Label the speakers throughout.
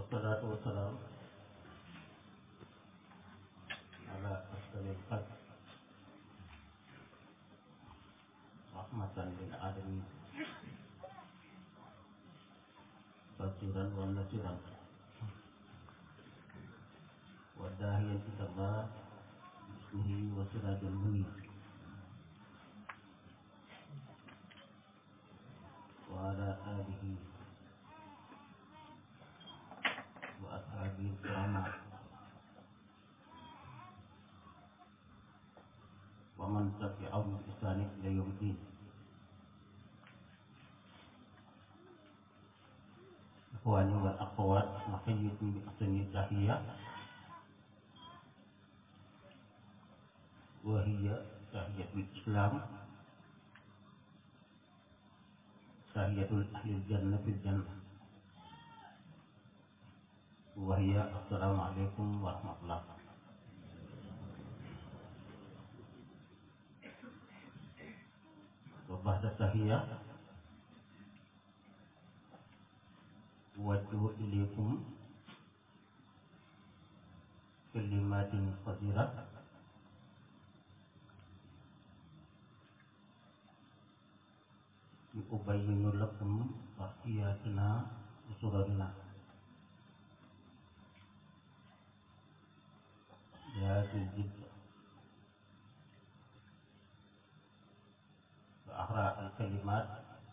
Speaker 1: والصلاة والسلام على أفضل الخلق رحمة للعالمين بشيرا ونذيرا وداعيا إلى الله باسمه وسراجا منير وعلى آله وأصحابه الكرام ومن تبعهم بإحسان إلى يوم الدين إخواني والأخوات نحييكم بأحسن التحية وهي تحية الإسلام تحية أهل الجنة في الجنة وهي السلام عليكم ورحمة الله وبعد التحية أوجه إليكم كلمات قصيرة أبين لكم تحياتنا وسررنا بهذه الجدة وأقرأ الكلمات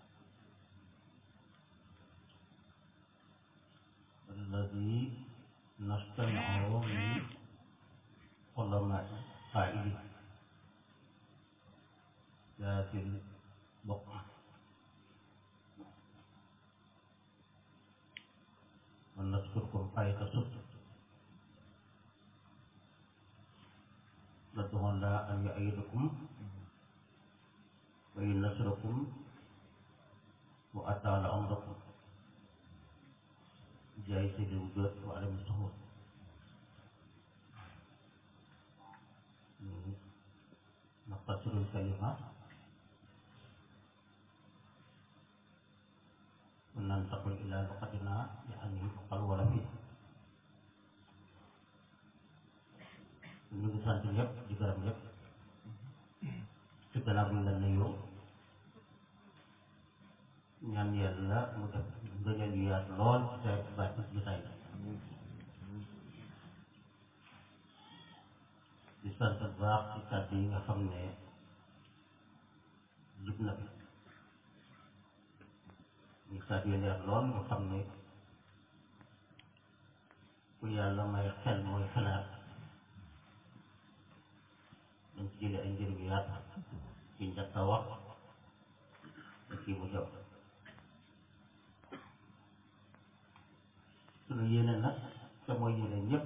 Speaker 1: الذي نستمعه من علماء قائلين هذه البقعة ونذكركم آية صدق ندعو الله أن يعيدكم وينصركم وأطال عمركم جاي سيد الوجود وعلم السهول نقتصر الكلمات وننتقل إلى لغتنا يعني القلوة فيه ñu ngi sant ñëpp di gërëm ñëpp ci gannaaw bi ñu la nuyoo ñaan yàlla mu def ngëneel yu yaatu lool ci sa baat ci jotaay di sant bu baax ci kàddu yi nga xam ne jub na fi ñu kàddu yi leer lool nga xam ne ku yàlla may xel mooy xalaat dañ ci jëlee ay njëriñ yu yaatu ci njëkk a wax te kii mu jëm suñu yéene nag te mooy yéene ñëpp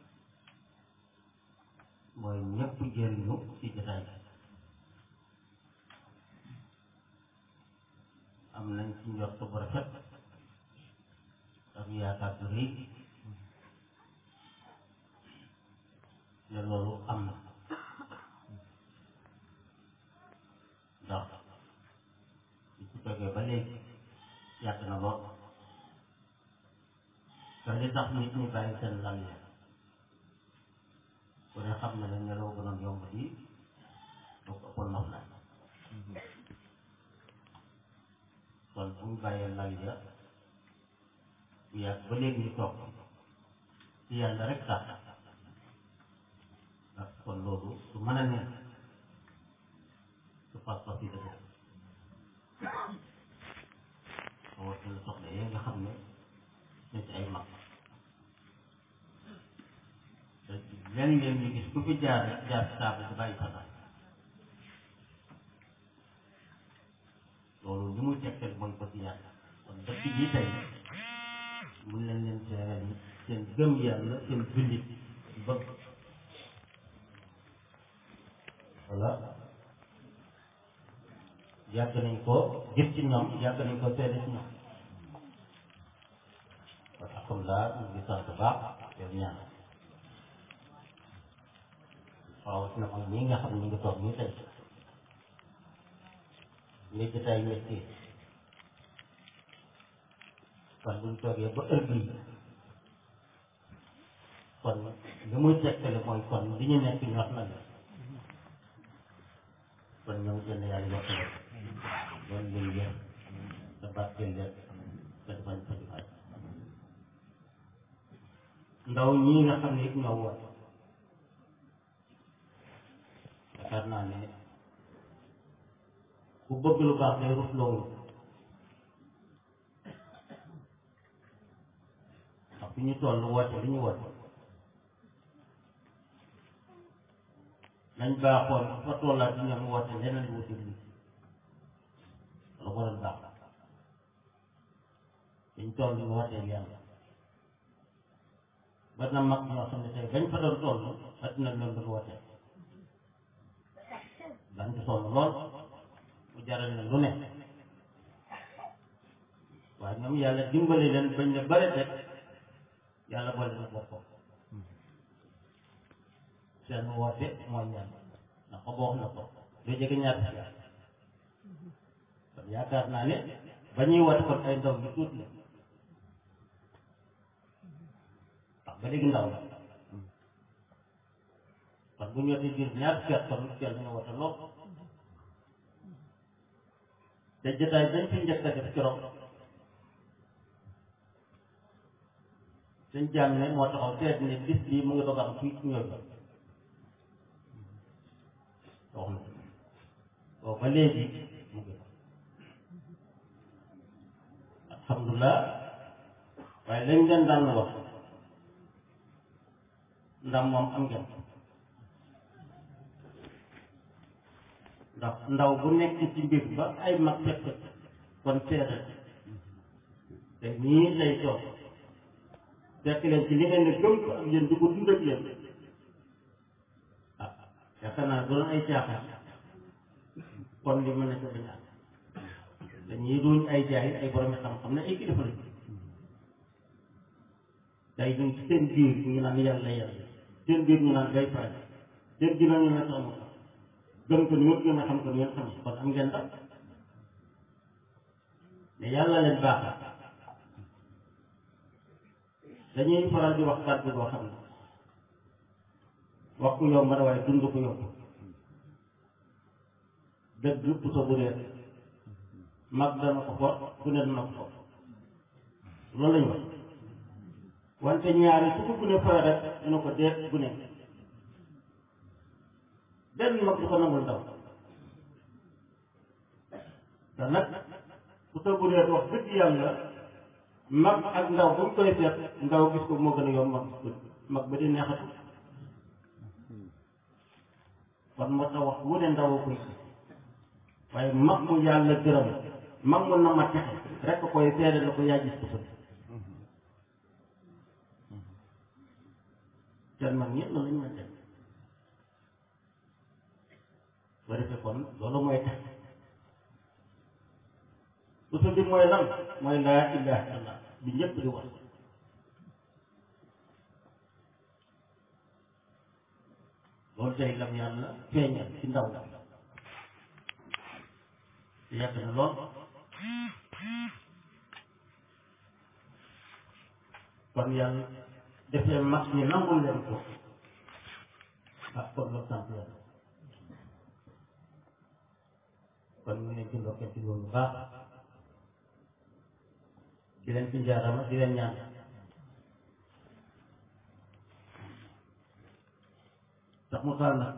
Speaker 1: mooy ñëpp jëriñu ci jotaay bi am nañ ci njort bu rafet ak yaakaar bu rëy te loolu am na ndax li ci toggee ba léegi yàgg na lool te li tax nit ñi bàyyi seen lal ya ku ne xam ne la nelaw gënoon yomb di doo ko ëppoon nof laay kon bu ñu bàyyee lal ya bu yàgg ba léegi ñu toog ci yàlla rek tax ndax kon loolu su mën a nekk su pas-pas yi dëgg rawatina soxla yi nga xam ne ñu ci ay mag te léeg-léeg ñu gis ku fi jaar rek jaar ci table di bàyyi sa loolu li muy tegtal mooy bëgg yàlla kon dëkk bii tey mun leen leen seeral yi seen gëm yàlla seen jullit bëgg voilà yàgg nañ ko gis ci ñoom yàgg nañ ko seede ci ñoom kon alhamdulilah ñu ngi sant baax yow ñaan waaw si na mag ñi nga xam ne ñu ngi toog nii tey li jotaay métti kon buñ toogee ba heure bii kon li muy tekkale mooy kon li ñu nekk ñor na la kon ñoom gën a yàlla yokk la loolu lay yéen te barkeel leen te defañ fa di faj ndaw ñii nga xam ne it ñoo woote yaakaar naa ne ku bëgg lu baax day rus loolu ndax fi ñu toll woote li ñu woote nañ baaxoon fa tollaat di ñoom woote leneen lu wutul li lu waral baax dañ toll ñu wooteel yàlla ba na mag ñoo xam ne tey bañ fa doon toll adduna leen doon wooteel daan ci sonn lool mu jaral leen lu ne waaye ñoom yàlla dimbali leen bañ ne bare rek yàlla boole na boppam seen woote mooy ñaan ndax ko boo wax na ko lu jege ñaar si yàlla kon yaakaar naa ne ba ñuy woote kon ay ndaw yu tuut la ndax ba léegi ndaw la kon bu ñu wootee biir ñaar si kon kenn ñu woote lool te jotaay dañ fi njëkk a def keroog suñ jàmm ne moo taxaw seet ne bis bii mu ngi doog am fii ci ñoom wax na boobu ba léegi mu ngi alhamdulilah waaye lañ leen daan wax ndam moom am ngeen ndax ndaw bu nekk ci mbir ba ay mag fekk kon seetal te nii lay toog fekk leen ci li ngeen ne gëm ko ak yéen di ko dund ak yéen ah yaakaar naa doon ay caaxaan kon li mën na ko bañ a dañuy duñ ay jaay ay borom xam-xam ne ay kilifa lañ tey ñu ci seen biir ñu naan yàlla yàlla seen biir ñu naan day faaj seen biir ñu ne sax gëm ko ni ngeen a xam ko ni ngeen xam kon am ngeen dam mais yàlla leen baaxal dañuy faral di wax kàddu boo xam ne wax ku yomb na waaye dund ko yomb dëgg puso bu réer mag dana ko for ku ne dana ko for loolu lañu wax wante ñaari su ko gune fay rek dina ko deet gune benn mag du ko nangul ndaw te nag puso bu réer wax dëgg yàlla mag ak ndaw ba mu koy seet ndaw gis ko moo gën a yomb mag gis ko mag ba di neexatu kon moo tax wax wu ne ndaw a koy waaye mag mu yàlla gërëm mag mu na ma texe rek ko koy seede la ko yaa gis ko bët seen mag ñëpp loolu lañ ma def ba defee kon loolu mooy tax usu bi mooy lan mooy laa ilaha illallah bi ñëpp di wax loolu tey lam yàlla feeñal ci ndaw la yàgg na lool kon yàlla defee mag ñi nangul leen ko ak kon loolu sant yàlla kon ñu ne ci ndokkee ci loolu baax di leen ci njaarama di leen ñaan tax mu taal nag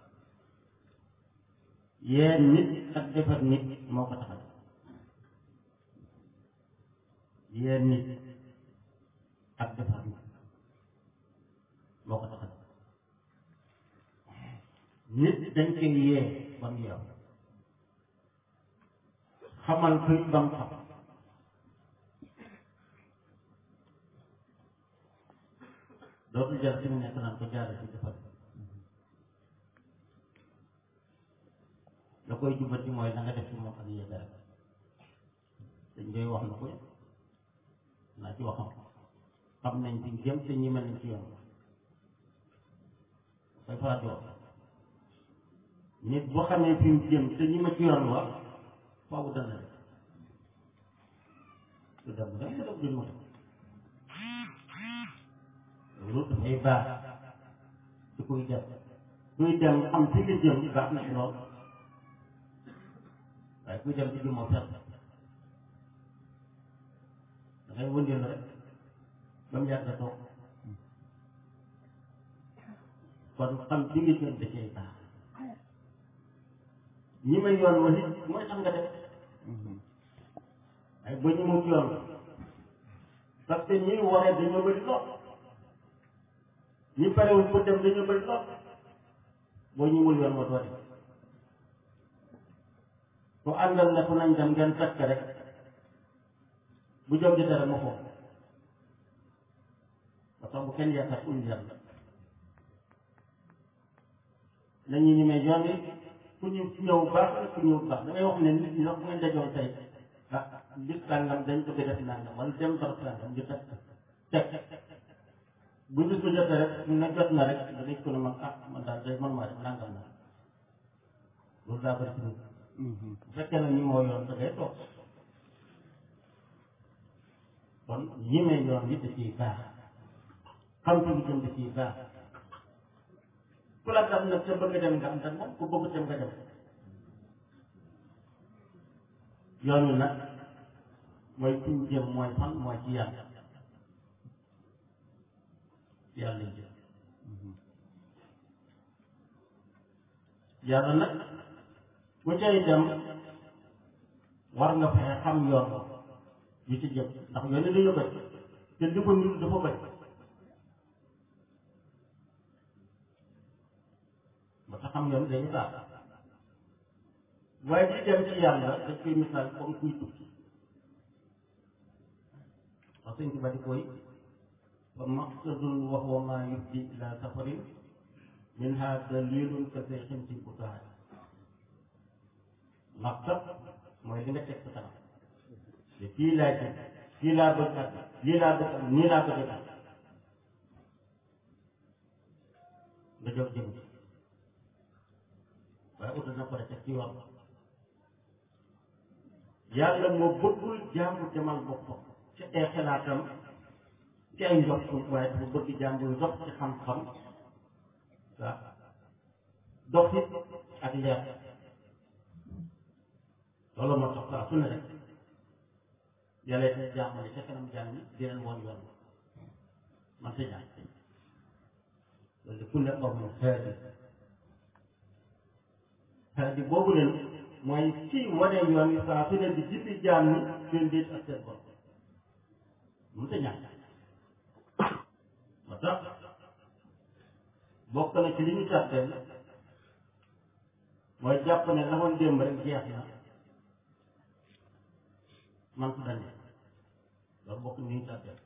Speaker 1: yéen nit ak defar nit moo ko taxal yéen nit ak defar nit moo ko taxal nit dañ koy yee ba mu yow xamal koy ba mu xam dootul jar ci mu nekk naan ko jaare ci defar la koy jubati mooy la nga def ci moom ak yéeg rek dañ koy wax na ko naa ci waxam xam nañ fi jëm te ñi mel nañ ci yoon koy faral di wax nit boo xamee fi mu jëm te ñi ma ci yoon wax faaw dana def su dem dem mu dem duñ ma def loolu dafay baax ci kuy dem kuy dem xam fi nga jëm baax na ci lool waaye kuy dem ci jëm moo fet dangay wëndeelu rek ba mu yàgg toog kon xam fi nga jëm da cay baax ñi may yoon wa nit mooy tax nga def ay ba ñu mu yoon parce que ñi waree dañoo bëri lool ñi parewul pour dem dañoo bëri lool boo ñëwul yoon wa doo dem ku àndal ne ku nañ dem ngeen takk rek bu jóg jotee rek ma foofu ba tax bu kenn yaakaar ul yàlla nañu ñu may yoon yi ku ñu ñëw baax ku ñëw baax da ngay wax ne nit ñi sax bu ngeen dajoon tey ah bis sàngam dañ bëgg def nangam wala dem barab sàngam ñu teg teg bu bis bu jotee rek ñu ne jot na rek da ngay ko ne man ah man daal day man maa def nangam na loolu daa bëri ci nit bu fekkee ne ñi moo yoon da ngay toog kon ñi may yoon yi da ciy baax xam fi mu jëm da ciy baax ku la dam nag ca bëgg dem nga am tam moom ku bëgg dem nga dem yoon wi nag mooy fi ñu jëm mooy fan mooy ci yàlla yàlla lañ jëm yàlla nag bu cay dem war nga fexe xam yoon yu ci jëm ndax yoon yi dañu bëri te li ko nit dafa bëri ba tax xam yoon dañu baax waaye di dem ci yàlla dañ koy misaal comme kuy tukki wax sëñ Tuba di koy fa maqsadun wa huwa ma yubdi ila safarin minha dalilun ka seexin ci butaay maqsad mooy li nga teg sa kanam te fii laa jëm fii laa bëgg ak lii laa bëgg ak nii laa bëgg ak nga jóg jëm ci waaye utal na ko rek ci yoon yàlla moo bëggul jaamu demal boppam ci ay xalaatam ci ay ndox waaye dafa bëgg jaamu ndox ci xam-xam waaw dox it ak leer loolu moo tax saa su ne rek yàlla it jaamale ca kanam jaam ñi di leen woon yoon man sa jaam loolu de kulle qawmin haadi haadi boobu leen mooy kii wane yoon yi saa su ne di jibbi jaam ñi seen déet ak seen bopp mun ta ñàkk moo tax bokk na ci li ñu tàtteel mooy jàpp ne la woon démb rek jeex na man su dañe loolu bokk ni ñu tàtteel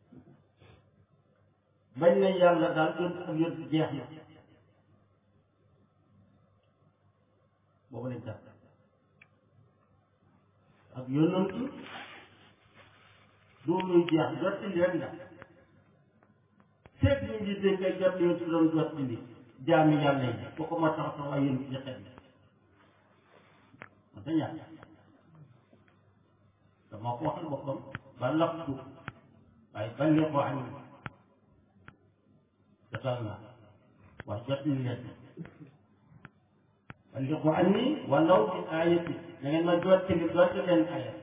Speaker 1: bañ na yàlla daal yoon ak yoon jeex na boobu lañ tàtt ak yonantu du luy jeex jot ci leen la seet ñu ngi dégg ngay jot yoon si doon jot ci li jaami yàlla yi ko ko ma tax tax waaye yéen ci xet yi ma ta ñàkk dama ko waxal boppam ba laqtu waaye ba li ko añ jotal naa wax jot li leen ba li ko añ ni walaw bi aayati da ngeen ma jot ci li jot ci leen ayat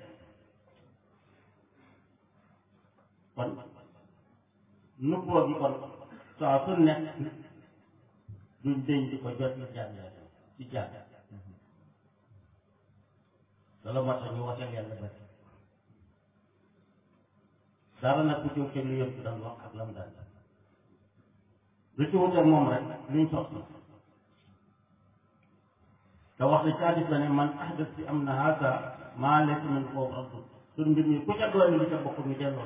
Speaker 1: kon nubboo gi kon saa su nekk duñ deñ di ko jot ci jaam yàlla ci jaam loolu moo tax ñu wateel yàlla bari dara nag ku jóg ci lu yëpp daan wax ak lam daan lu ci wuteeg moom rek luñ soxla te wax ne ci hadis la ne man ahdas fi am na haasa maa lekk nañ foofu ak suñ mbir mi ku ca doon li ca bokk ñu delloo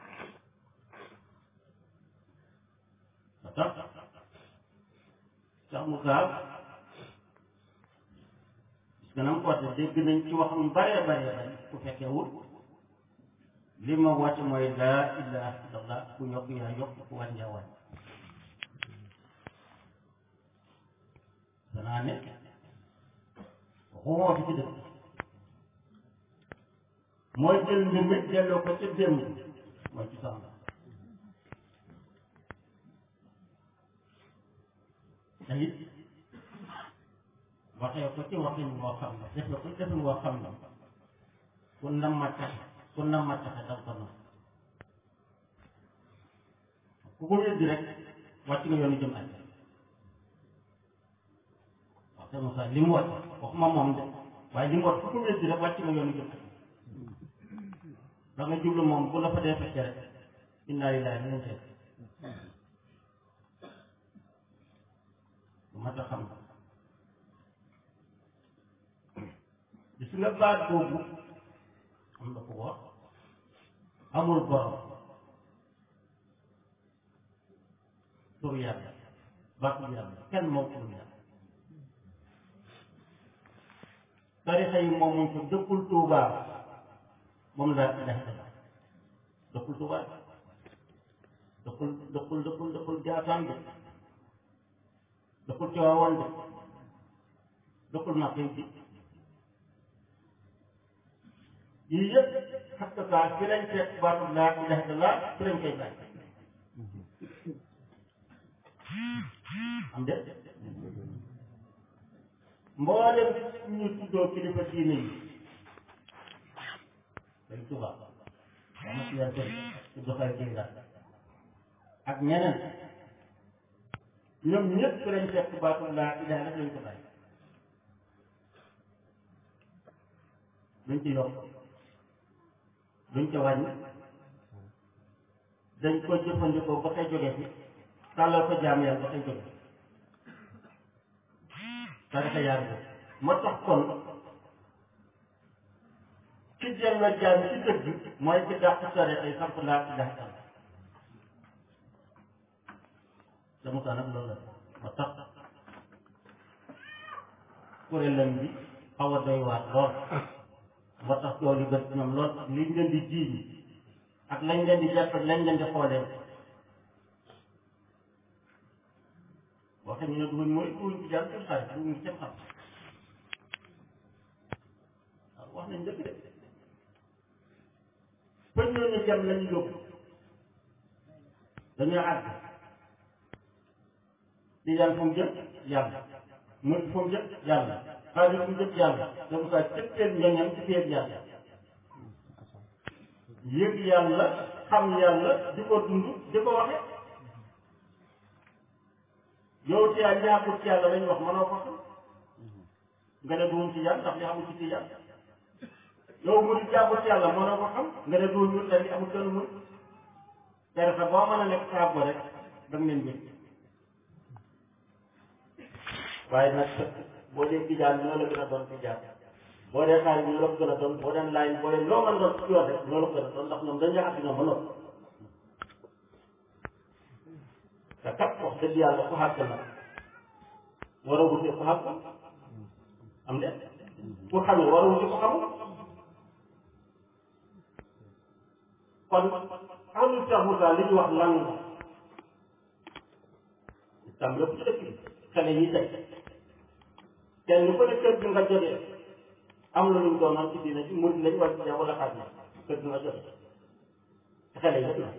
Speaker 1: ba tax Cheikh Moussa parce que na mu ko waxee dégg nañ ci waxam bare bare bare ku fekkee wut li ma wàcc mooy laa ilaha illallah ku yokk yaa yokk ku wàññi yaa wàññi danaa ne waxuma fi ci dëkk mooy jël mbir mi delloo ko ca démb mooy ci sàmm te it waxee ko ci waxin woo xam ne defe ko defin woo xam ne ku nam ma taxe ku nam ma taxe daf ko nam ku ko weddi rek wàcc nga yoonu jëm àjjana wax te Moussa li mu wàcc waxuma moom de waaye li mu wàcc ku ko weddi rek wàcc nga yoonu jëm àjjana da nga jublu moom bu la fa dee fekkee rek inna lillahi wa inna ilayhi lu mat a xam gis nga baat boobu am na ko wax amul borom tur yàlla baatu yàlla kenn moo tur yàlla tarixa yi moom muñ ko dëkkul tuubaa moom laa ilaha illallah dëkkul tuubaa dëkkul dëkkul dëkkul dëkkul jaasaan de dëkkul coowoon de dëkkul makkay bi yii yëpp xatt saa fi lañ fekk baatu laa ilaha illallah fi lañ koy bàyyi am de mboolem ñu tuddoo kilifa diine yi dañ tubaab dama si yar bëri su doxal jénga ak ñeneen ñoom ñëpp fi lañ fekk baatu laa ilaha rek lañ ko bàyyi duñ ci yokk duñ ca wàññi dañ ko jëfandikoo ba koy jóge fi tàllal ko jaam yàlla ba koy jóge tarixa yaar bi moo tax kon ki jël jaam ci dëgg mooy ci dàq tarixa yi samp laa ci dàq dama ko nag loolu la moo tax kuréelam bi xaw a doy waar lool moo tax tool yi bët ñoom lool ak liñ leen di jiiñ ak lañ leen di jàpp ak lañ leen di xoolee waxe ñu ne duñ mooy duñ ci jàpp ci xarit duñ ci xam waaw wax nañ dëgg de pëñ ñooñu jëm lañu yóbbu dañoo àgg di yàlla fu mu jëm yàlla mu fu mu jëm yàlla xaalis fu mu jëm yàlla donc ça cëppeel ñoñam ci biir yàlla yëg yàlla xam yàlla di ko dund di ko waxe yow ci yaa ñaakut ci yàlla lañ wax mënoo ko xam nga ne duum ci yàlla ndax li amul ci ci yàlla yow mu di jàpput ci yàlla mënoo ko xam nga ne duum ñu tey amul kenn muy tere sa boo mën a nekk saab rek da nga leen wét waaye nag boo dee tijaan ñoo la gën a doon tijaan boo dee xaar ñoo la ko gën a doon boo dee laay boo dee loo mën a doon ci yoon rek ñoo la ko gën a doon ndax ñoom dañ yaakaar ñoom ba noppi te kat wax dëgg yàlla ku xàgg na war a wute ku xàgg am de ku xamee war a wute ku xamul kon ahlu Cheikh Moussa li ñu wax lan la tam lépp ci dëkk bi xale yi tey kenn ku ne kër gi nga jógee am na lu ñu doonoon ci diina ci murid lañ wala ci wala xaaj na kër gi nga jógee te xale yi yëpp la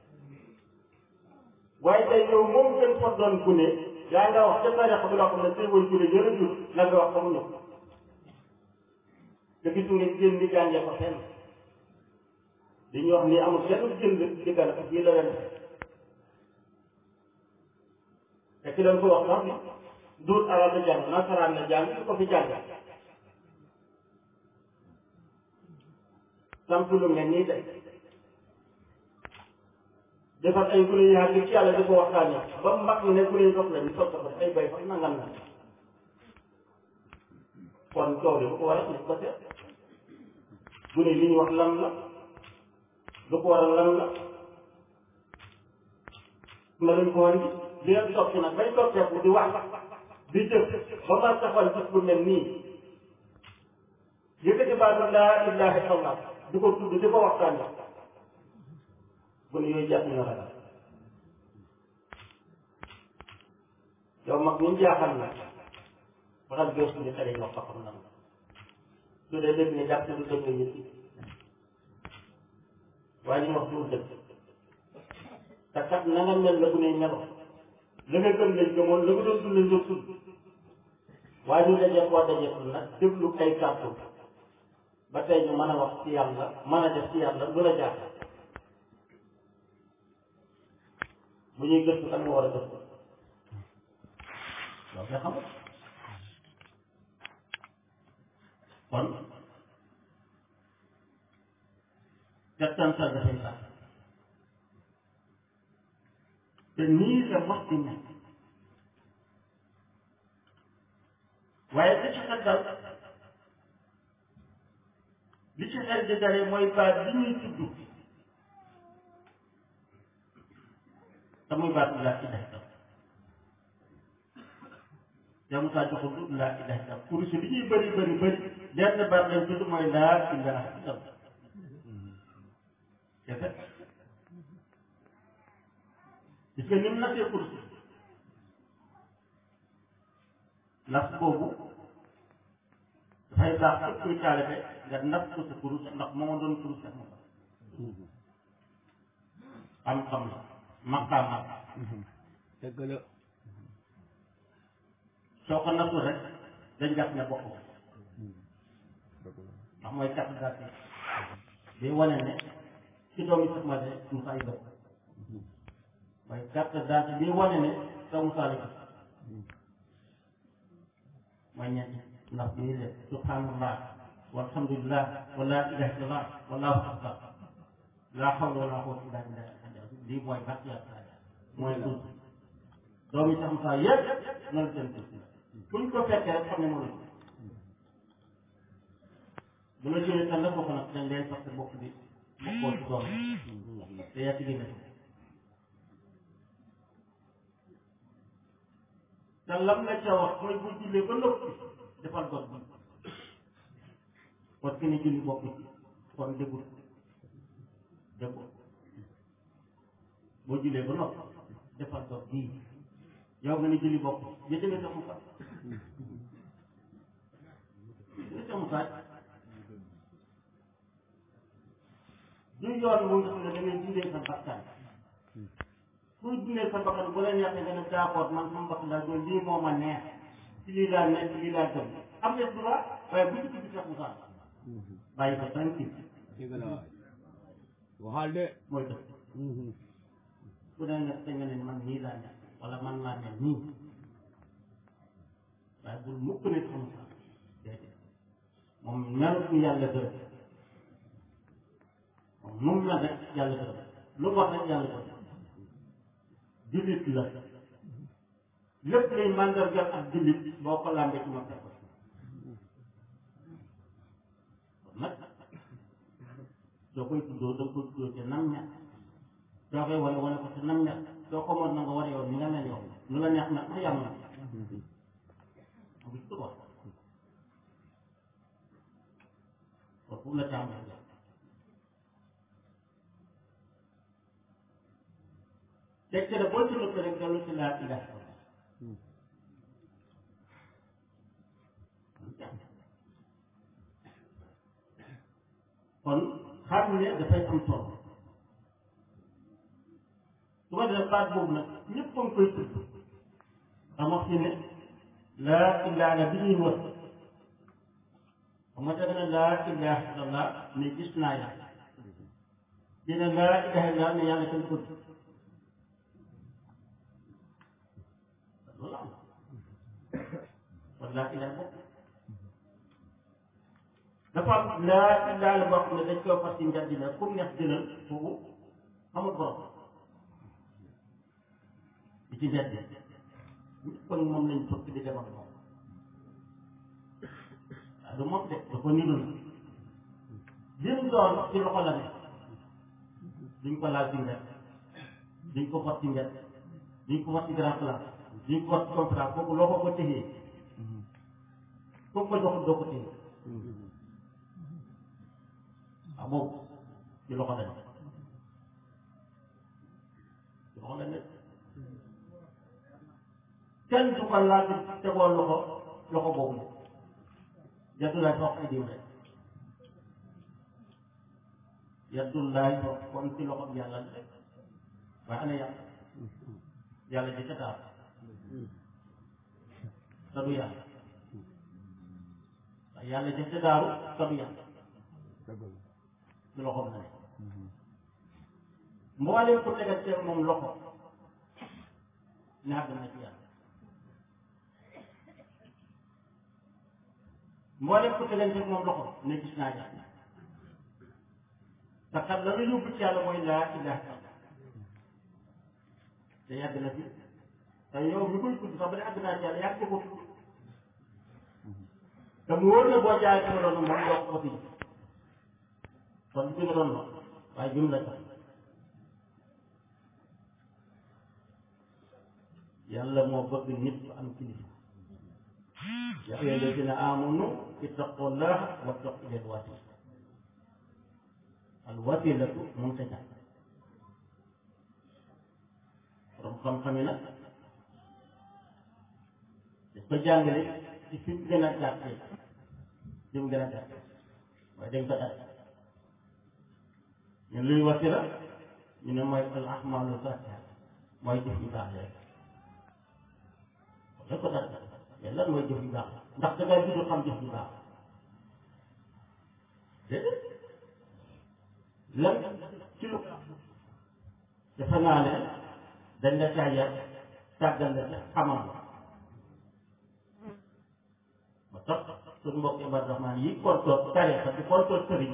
Speaker 1: waaye tey yow moom gën fa doon gune yaa nga wax ca tarixa bi loo xam ne tey woy gune yële jur la nga wax xamuñu ko te gis nga génn di jàngee ko fenn li ñuy wax nii amul benn jënd diggante ko bii la leen te ki leen ko wax sax ni duut arab la jàng nasaraan la jàng su ko fi jàng samp lu mel nii tey defar ay gune yi xam ci yàlla di ko waxtaanee ba mag ñi ne gune yi dox lañu soog ko ay bay sax nangam na kon coow li bu ko waral nañ ko seet gune yi li ñu wax lan la lu ko waral lan la nga lañ ko wan li leen topp nag bañ toppeeku di wax di jëf ba ma taxawal gis lu mel nii yëkkati baatu laa ilaha illallah di ko tudd di ko waxtaanee bu ne yooyu jàpp na ragal yow mag ñu jaaxal na waxal gëstu ni xale yi wax xam nan su dee dëgg ne jàpp du dëgg nit waaye li wax du dëgg te kat na nga mel la bu ne melo la nga gëm lañ gëmoon la nga doon dund lañ doon dund waaye ñu dajee koo dajeetul nag déglu ay kàddu ba tey ñu mën a wax ci yàlla mën a def ci yàlla lu la jaaxal bu ñuy gëstu kan nga war a gëstu loolu nga xam kon settantal dafay baax te nii la mos di nekk waaye li ci xel dal li ci xel di dalee mooy baat bi ñuy tudd te muy baat laa ilaha illallah yow Moussa joxul du laa ilaha illallah pour si li ñuy bëri bëri bëri benn baat lañ tudd mooy laa ilaha illallah kese gis nga ni mu nasee kursi nas boobu dafay baax képp kuy taalibe nga nas ko sa kurus ndax moo doon kurus sax ma xam-xam la maqaama
Speaker 2: dëgg la
Speaker 1: soo ko nasul rek dañ jàpp ne bokk ndax mooy carte d'identité bi wane ne ci doomi sax ma de Moussa yi bokk mooy carte d'identité bi wane ne sa Moussa la mooy ñetti ndax bi ñuy def subhanallah walhamdulillah wa la ilaha illallah wallahu akbar la hawla wala quwwata illa billah lii mooy bàq yàlla mooy tuut doomi sax Moussa yëpp noonu seen tuut buñ ko fekkee rek xam ne moo la bu la jëlee tan la bokk nag dañ leen parce que bokk bi bokkoo ci doom te yaa ci génne te lam la ca wax mooy bu jullee ba noppi defal got bi kon ki ne julli bokk ci kon déggul déggul boo jullee ba noppi defal got bii yow nga ne julli bokk ci jënd nga sa musaaj jënd sa musaaj du yoon mu nga xam ne da ngay dundee sa bakkan kuy dundee sa bakkan bu la neexee nga ne d'accord man sama bakkan daal doon lii moo ma neex ci lii laa nekk ci lii laa gëm am nga droit waaye bu ci tudd Cheikh Moussa bàyyi ko tranquille
Speaker 2: dëgg la waay waxal de
Speaker 1: mooy dëgg bu dee nag da nga ne man nii laa nekk wala man laa mel nii waaye bul mukk ne Cheikh Moussa déedéet moom melut ni yàlla gërëm moom nu mu mel rek yàlla gërëm lu mu wax rek yàlla gërëm jullit la lépp luy màndargal ak jullit boo ko làmbee ci ma fekk kon nag soo koy tuddoo da nga koy tuddoo te nam ñax soo koy wane wane ko te nam ñax soo ko mën na nga wane yow ni nga mel yow nu la neex nag ma yàmm na am gis ko kon pour la tàmbali teg ci ne boo ci noppee rek dellu ci laa ilaha kon xam ne dafay am solo su ko defee baat boobu nag ñëpp a ngi koy tudd xam wax ci ne laa ilaha bi ñuy wër xam nga teg na laa ilaha illallah ne gis naa yàlla dina laa ilaha illallah ne yàlla kenn ko loolu am kon laa ilaha bokk dafa am laa ilaha la boo xam ne dañ koy fas ci njëriñ la comme neex jëlal foofu amul borom di ci njëriñ kon moom lañ bëgg di demal moom waaw du moom de da ko niru na lim doon ci loxo la ne duñ ko laal ci njëriñ duñ ko fas ci njëriñ duñ ko fas ci grand place duñ ko fas ci conférence kooku loo ko ko téyee kooku ko joxul doo ko téye waaw boobu ci loxo la ne ci loxo la ne kenn du ko laal di tegoo loxo loxo boobu yaddullaay foofu ay diw rek yaddullaay foofu kon ci loxo bi yàlla rek waaye ana yàlla yàlla ji ca daal te du yàlla waaye yàlla jëf ca daaru te du yàlla
Speaker 2: dëgg la
Speaker 1: ci loxoom na ne mboolem ku tegateeg moom loxo ne àgg na ci yàlla mboolem ku tegateeg moom loxo ne gis naa yàlla te kat la la yóbbu ci yàlla mooy laa ilaha illallah te yàgg na fi te yow mi koy tudd sax ba ne àgg naa ci yàlla yàgg ko tudd te mu wóor na boo jaay ci loolu moom doo ko fi kon bi nga doon wax waaye bi mu la tax yàlla moo bëgg nit ku am kilifa yaa ayyuha alladina amanu ittaqullaha wattaqu ilal wasila al wasilatu mun ta ñàkk borom xam-xam yi nag dañ ko jàngale ci fi mu gën a gàttee fi mu gën a gàttee waaye dañ ko daj ñu luy wasila ñu ne mooy al ahmalu zatiha mooy jëf yu baax rek dañ ko daj mais lan mooy jëf yu baax ndax da ngay judd xam jëf yu baax déedéet lan ci lu dafa naa ne dañ la caa yar tàggal la ca xamal la ba tax suñu mbokk Ibaadu Rahmaan yi kontoor tarixa di kontoor sëriñ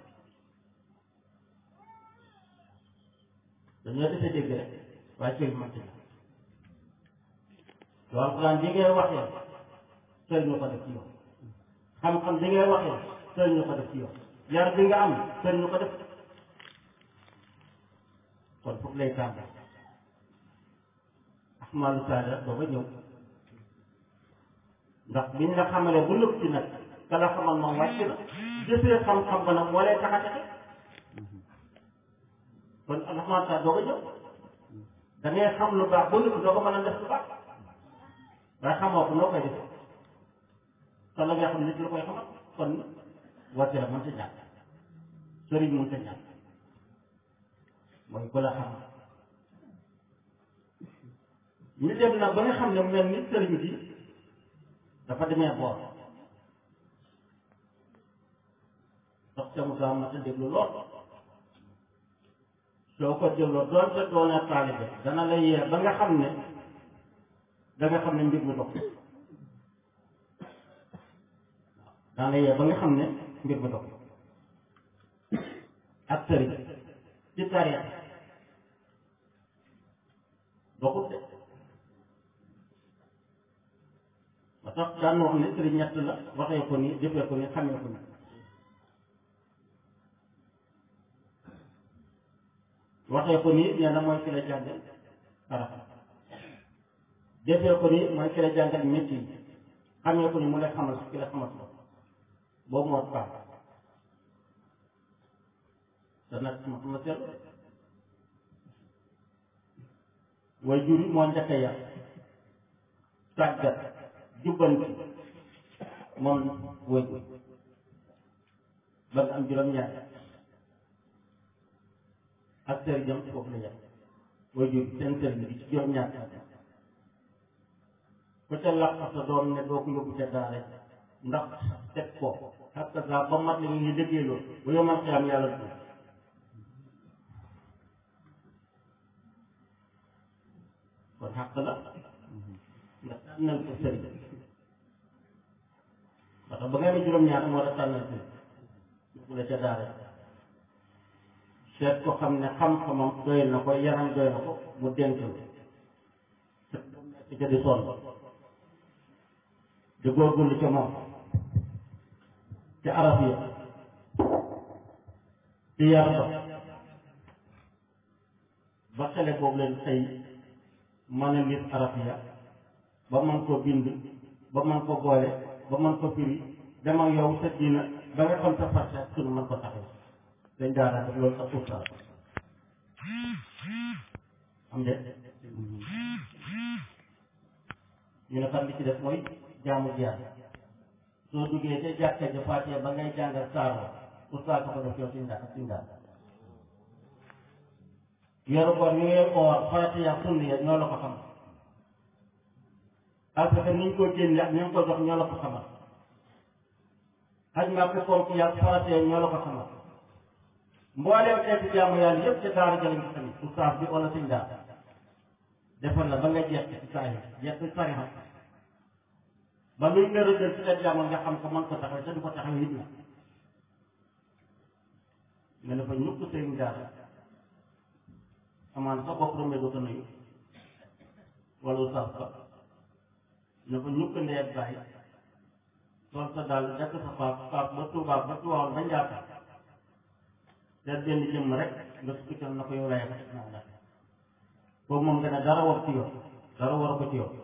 Speaker 1: dañoo defee dégg rek waaye sëriñ man ci la yow alxuraan bi ngay waxee sëriñ ñu ko def ci yow xam-xam bi ngay waxee sëriñ ñu ko def ci yow yar bi nga am sëriñ ñu ko def kon foofu lay tàmbali ahmaalu saada dooga ñëw ndax biñ la xamalee bu nëpp ci nag ka la xamal moom wàcc na jëfee xam-xam ba nag moo lay tax a texe kon ahmaalu saada dooga ñëw da ngay xam lu baax ba nëpp doo ko mën a def lu baax waaye xamoo ko noo koy def te la nga xam nit la koy xamal kon wàcc la mënta ñàkk sëriñ mënta ñàkk mooy ku la xam ñu dem nag ba nga xam ne mel ni sëriñ bi dafa demee boor ndax ca mu gaa mat a déglu lool soo ko dégloo doonte doone taalibe dana la yee ba nga xam ne da nga xam ne mbir mi dox dana la yee ba nga xam ne mbir mi dox ak sëriñ ci tariix doxut de ba tax daan wax ne sëriñ ñett la waxee ko nii jëfee ko nii xamee ko nii waxee ko nii nee na mooy ki la jàngal arab jëfee ko nii mooy ki la jàngal métier yi xamee ko ni mu lay xamal ki la xamal ko boobu moo baax te nag ma ma seetlu way jur yi moo njëkk a yar tàggat jubbanti moom way jur ba nga am juróom-ñaar ak sëriñam foofu la yar way jur seen sëriñ bi ci juróom-ñaar ku ca làq sa doom ne doo ko yóbbu ca daara ndax teg ko ak sa ba mat la ñuy liggéey loolu bu yomal xiyam yàlla du kon xàq la nga tànnal ko sëriñ parce que ba nga amee juróom-ñaar moo la tànnal sëriñ yóbbu la ca daara seet ko xam ne xam-xamam doy na ko yaram doy na ko mu dénk la te ca di sonn di góorgóorlu ca moom ca arab yi ci yar ba ba xele boobu leen xëy mën a lir arabiya ba mën ko bind ba mën ko boole ba mën ko firi dem ak yow sa diina ba nga xam sa farce ak sunu mën ko taxaw dañ daara def loolu sa ustaas am de ñu ne xam li ci def mooy jaamu jaar soo duggee ca jàkka ja faatee ba ngay jàngal saaro ustaas ko def yow suñ daal suñ daal yoru koor yi ngay oor farata ya sunni ya ñoo la ko xam parce que ni ñu ko génne ak ñu ko jox ñoo la ko xamal xaj nga ko fonk yàlla faratee ñoo la ko xamal mbooleem xeeti jaamu yàlla yëpp ca daara jëlañ ko tamit oustaz bi wala suñ daara defal la ba nga jeex ci saa yi jeex ci tarixa ba luñ la rëddal ci la jaamu nga xam ko mën ko taxaw te du ko taxaw it la nga ne fa ñukk sëriñ daara amaan sa bopp romee doo ko nuyu wala oustaz ba ne fa ñukk ndeet bàyyi sol sa daal dekk sa paas paas ba tuubaab ba tuwaawoon ba njaata seet benn jëmm rek nga sukkital na ko yow lay ko naa la boobu moom nga ne dara war ci yow dara war ko ci yow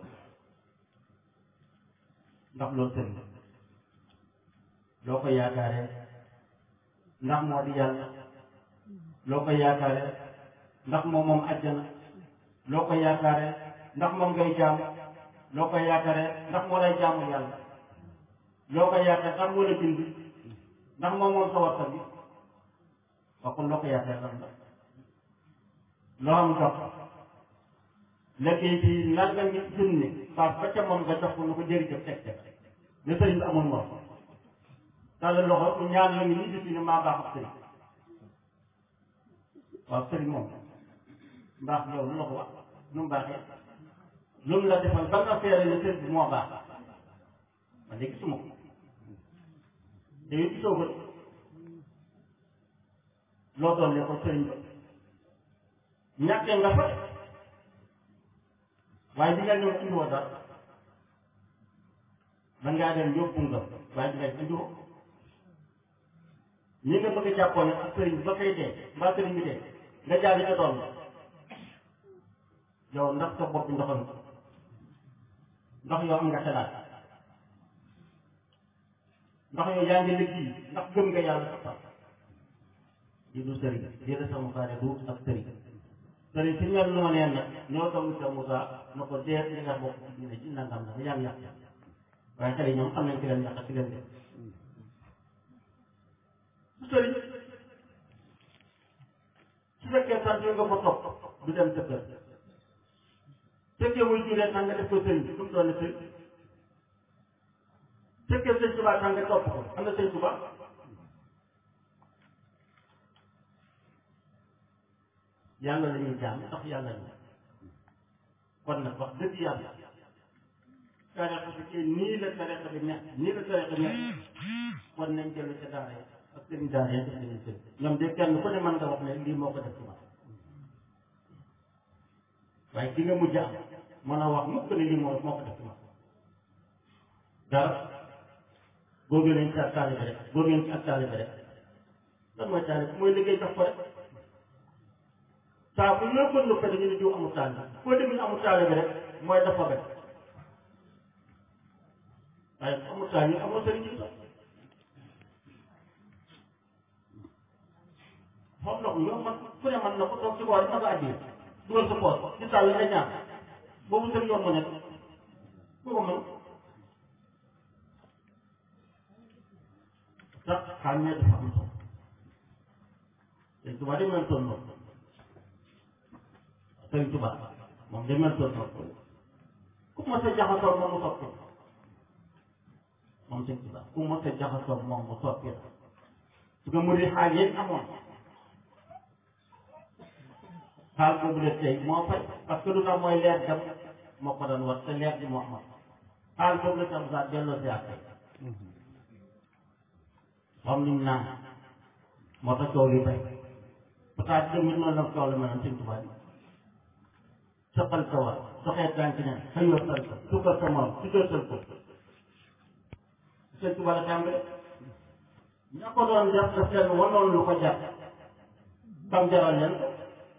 Speaker 1: ndax loolu sëriñ loo ko yaakaaree ndax moo di yàlla loo ko yaakaaree ndax moom moom àjjana loo ko yaakaaree ndax moom ngay jaam loo ko yaakaaree ndax moo lay jaamu yàlla loo ko yaakaar ndax moo la bind ndax moom moom sa warta bi waxul loo ko yaakaar lan la loo am jox léegi ci nanga ngi junni paas ba ca moom nga jox ko nu ko jërëjëf teg teg ne sëriñ bi amul moom tàllal loxo ñaan la ngi nii gis ne maa baax ak sëriñ waaw sëriñ moom mbaax yow lu la ko wax nu mu baaxee lu mu la defal ba nga feere ne sëriñ bi moo baax man de gisuma ko te yow gisoo ko loo doon ne ko sëriñ ba ñàkkee nga fa waaye bi nga ñëw indiwoo dara man ngaa dem yóbbu nga waaye bi nga indiwoo ñi nga bëgg a jàppoon ne ak sëriñ bi ba koy dee mbaa sëriñ bi dee nga jaari ca doon yow ndax sa bopp ndoxam ndax yow am nga xalaat ndax yow yaa ngi liggéey ndax gëm nga yàlla sa sax di du sëriñ di la sa musaare du ak sëriñ sëriñ si mel noo neen nag ñoo taw sa musa na ko deet li nga bokk ci diine ci nangam la yaa ngi yàq waaye xale yi ñoom xam nañ ci leen yàq ci leen def su sëriñ su fekkee sant nga ko topp du dem sa kër fekkee muy juree tax nga def ko sëriñ su mu doon sëriñ fekkee sëñ Tuubaa tax nga topp ko am na sëñ Tuubaa yàlla la ñuy jaam ndax yàlla ñu kon nag wax dëgg yàlla tarixa bi kii nii la tarixa bi nekk nii la tarixa bi nekk kon nañ jëlu ca daara yi ak seen daara yi def nañu sëñ ñoom de kenn ku ne mën nga wax ne lii moo ko def ci man waaye ki nga mujj am mën a wax mukk ne lii moo moo ko def ci man dara boo gënee ci ak taalibe rek boo gënee ci ak taalibe rek lan mooy taalibe mooy liggéey jox ko rek saa bu ñoo ko nuppe dañu ne diw amul taalibe foo dem ñu amul taalibe rek mooy dafa rek waaye bu amul taalibe amul sëriñ ci sax xam na ko yow man ku ne man na ko toog ci boor na ko àddee dugal sa poos ci sàll nga ñaan boobu sëriñ yoon mu nekk bu ko mën sax xàmmee dafa am solo sëñ Tuba de mel toon noonu sëñ Tuba moom de mel toon noonu ku mos a jaxasoo moom mu soppi moom sëñ Tuba ku mos a jaxasoo moom mu soppi la su nga muri xaal yéen amoon xaal boobu la tey moo fay parce que lu tax mooy leer dem moo ko doon wax te leer bi moo amoon xaal boobu la tam saa delloo si ak tey xam ni mu naan moo tax coow li bay peut-être que noonu la coow la mënoon sëñ Tuubaa bi sëqal sa war doxee tànk ne xëyoo sal ko sukkal sa morom su jësal ko sëñ Tuubaa la tàmbale ña ko doon def daf leen wanoon lu ko jar bam jaral leen ko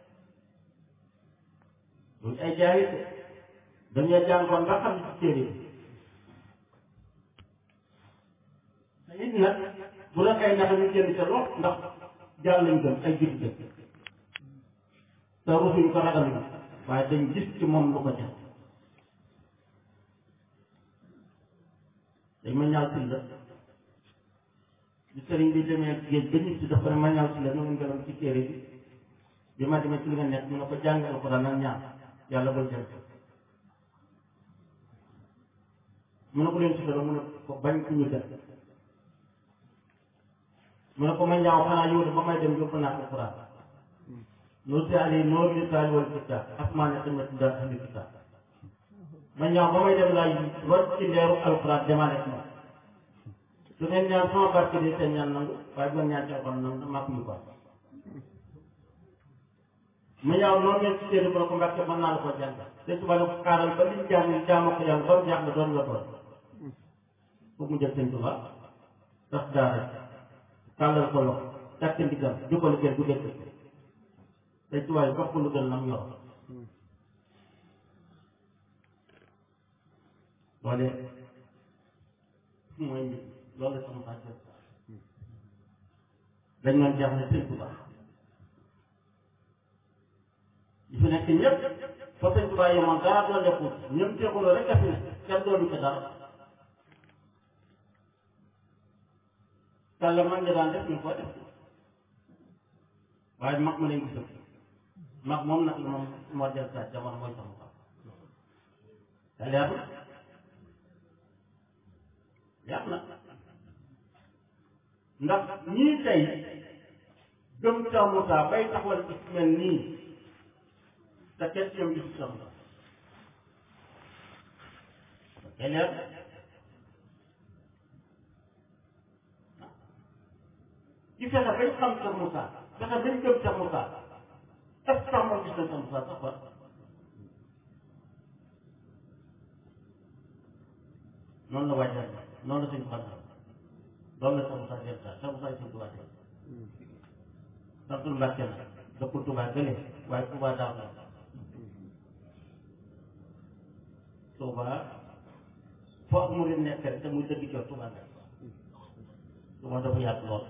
Speaker 1: loolu ay jaayit dañoo jàngoon nga xam ne ci téere bi te it nag bu la kay nax ñu génn ca lool ndax jàll lañ gën ay jur gën te rusuñ ko ragaluñ waaye dañ gis ci moom lu ko jar dañ ma ñaaw si la bi sëriñ bi demee géej ba ñib si daf ko ne ma ñaaw si la ñu ngelam ci téere bi bi ma demee ci li nga nekk mu ne ko jàngal ko daan nag ñaar yàlla bul dem mu ne ko leen si dara mu ne ko bañ ku ñu def mu ne ko ma ñaaw xanaa yow de ba may dem yóbbu naa ko Quraan noo si ali noo li taali wal kitaab asmaan ne tamit daal ahli kitaab ma ñaaw ba may dem laa rot ci leeru alquran demaale ak moom su ngeen ñaan sama barke de seen ñaan nangu waaye bu ngeen ñaan ci alquran nangu maa ko ñu ko ma ñaaw noonu ngeen ci téere ko ko mbàkke mën naa la ko jàng te suba la ko kaaral ba liñ jàng jaamoo ko yàlla ba mu jaax la doon la doon foog mu jël sëñ Tuba tax daara tàllal ko loxo takk ndigam jubal gën bu dëkk sëñ Tuba yi jox ko lu gën nam yor loolee mooy loolu la sama xaaj dañ doon jaaxle sëñ Tuba yi fi nekk ñëpp fa sëñ Tuba yemoon dara doon deful ñëpp teexuloo rek a fi nekk kenn doonu ko dara kàlla man nga daan def ñu ko def waaye mag ma lañ gisal mag moom nag la moom moo del sa jamono mooy sama xam te leer na leer na ndax ñii tey gëm Cheikh Moussa bay taxawal ci mel nii te kenn ci ñoom gisu Cheikh Moussa te leer ci fexe bañ xam Cheikh Moussa fexe bañ gëm Cheikh Moussa est ce que sax moom gis na Cheikh Moussa sax quoi noonu la waajal noonu la suñ fan loolu la Cheikh Moussa jël saa Cheikh Moussa suñ Tuubaa tey santul Mbàkke na dëkkul Tuubaa gële waaye Tuubaa daaw la Tuubaa foo mu di nekk rek te muy dëgg jox Tuubaa la Tuubaa dafa yaatu lool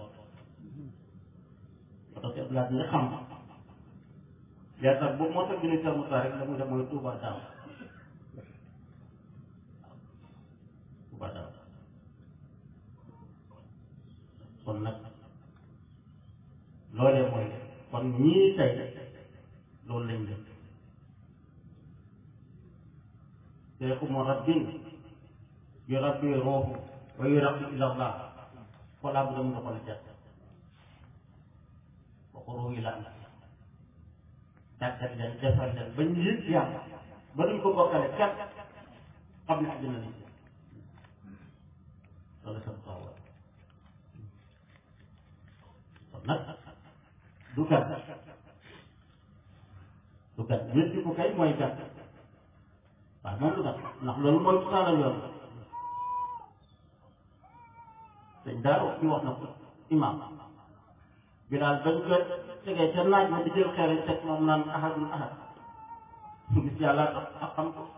Speaker 1: parce que blaat nga xam yaa tax bu moo tax ñu ne Cheikh Moussa rek la muy def mooy Touba daaw Touba daaw kon nag loolee mooy kon ñii tey loolu lañ def seexu mu rabbin yu rabbi ruuxu wa yu rabbi ilallah xoolaa bu dem nga xool jàpp waxu yi la am tàggat leen defar leen ba ñu yëg yàlla ba duñ ko bokkale kenn xam ne àddina lañ loolu sam soxla kon nag du gàtt du gàtt wéddi ko kay mooy gàtt waaw moom du gàtt ndax loolu mooy saanal yoon dañ daa wax ñu wax na ko imaam bilaal bañ ko tegee ca naaj ma di jël xeer yi teg moom naan ahadun ahad gis yàlla tax ak xam ko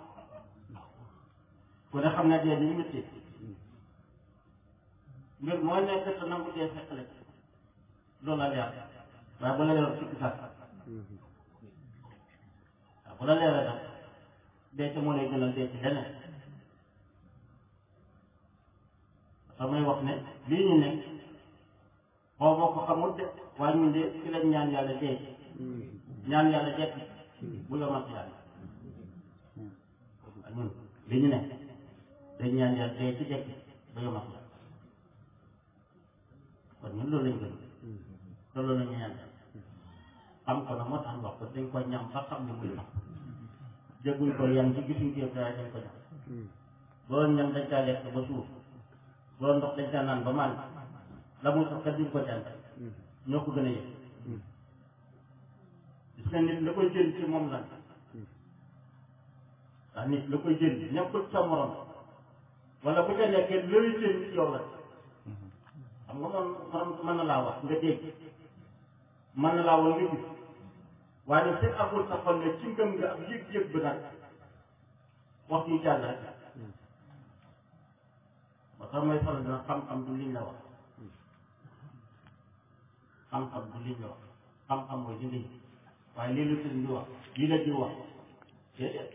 Speaker 1: ku ne xam ne dee ni métti mbir mooy nekk te nangu dee fekk la ci loolu la leer waaye bu la leer sikki sàkk waaw bu la leeree nag dee ca moo lay gënal dee ci leneen dafa may wax ne lii ñu nekk xaw ma ko xamul de waaye ñun de ci lañ ñaan yàlla dee ñaan yàlla jekk bu yomal ci yàlla waaye ñun li ñu ne dañ ñaan yàlla dee ci jekk ba yomal ci yàlla kon ñun loolu lañ gën loolu la ñu ñaan xam ko na moo tax wax ko dañ ko ñam ba xam ne muy wax jégguñ ko yam ci gisuñ ko waaye dañ ko ñam boo ñam dañ caa lekk ba suuf boo ndox dañ caa naan ba maan la muy sax kat duñ ko jàng ñoo ko gën a yëg gis nga nit la koy jël ci moom lan ndax nit la koy jël nekkul sa morom wala bu ca nekkee looy jël ci yow la xam nga man man mën na laa wax nga dégg mën na laa wax nga gis waaye nag fekk amul sa xol ne ci ngëm nga ak yëg-yëg bi nag wax yu jàll rek ba tax may faral dina xam-xam du liñ la wax xam-xam du liñ la wax xam-xam mooy di liñ waaye lii la sëriñ bi wax lii la di wax déedéet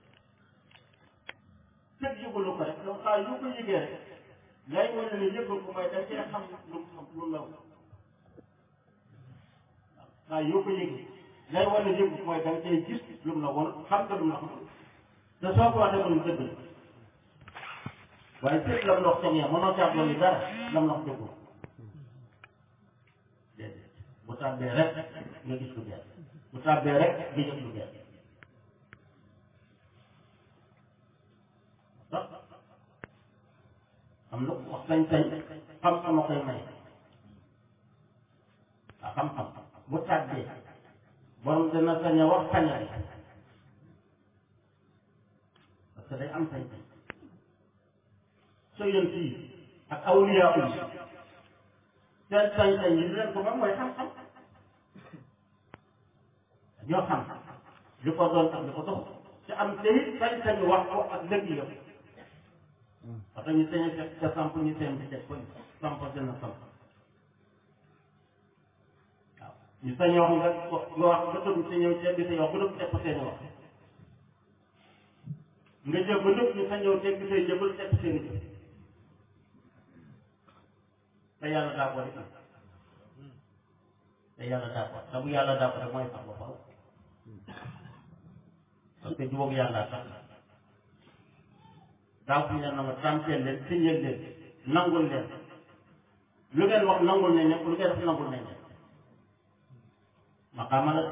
Speaker 1: fekk yëgulu ko rek donc saa yu ko yëgee rek lay wane ne yëgul ko mooy dañ cee xam lu mu xam lu mu la wax saa yoo ko yëgee lay wane ne yëgul ko mooy dañ cee gis lu mu la woon xam nga lu mu la xamul te soo ko waxee mu dëgg la waaye fépp lam ndox seen mënoo caa dolli dara lam ndox déglu déedéet bu tàbbee rek nga gis lu bees bu tàbbee rek nga yëg lu bees sax am na wax sañ-sañ xam-xam a koy may a xam-xam bu tàbbee borom dina sañ a wax sañal parce que day am sañ-sañ soo yën fii ak awliyaa yi seen sañ-sañ yi leen ko moom mooy xam-xam ñoo xam li ko doon ak li ko dox te am te it sañ-sañu wax ko ak dëgg yëpp parce que ñu sañ a fekk ca samp ñu seen bi teg ko samp gën a samp waaw ñu sañ wax nga nga wax nga dugg sa ñëw teg sa yow bu dugg teg ko seen wax nga jël ba dugg ñu sa ñëw teg say jëbal teg seen jëf te yàlla daa ko def te yàlla daa ko te bu yàlla daa ko rek mooy sax ba faw parce que jubóog yàlla tax daaw fi ne na ma tàmpeel leen siñeel leen nangul leen lu ngeen wax nangul nañ ne lu ngeen def nangul nañ ne maqaama la de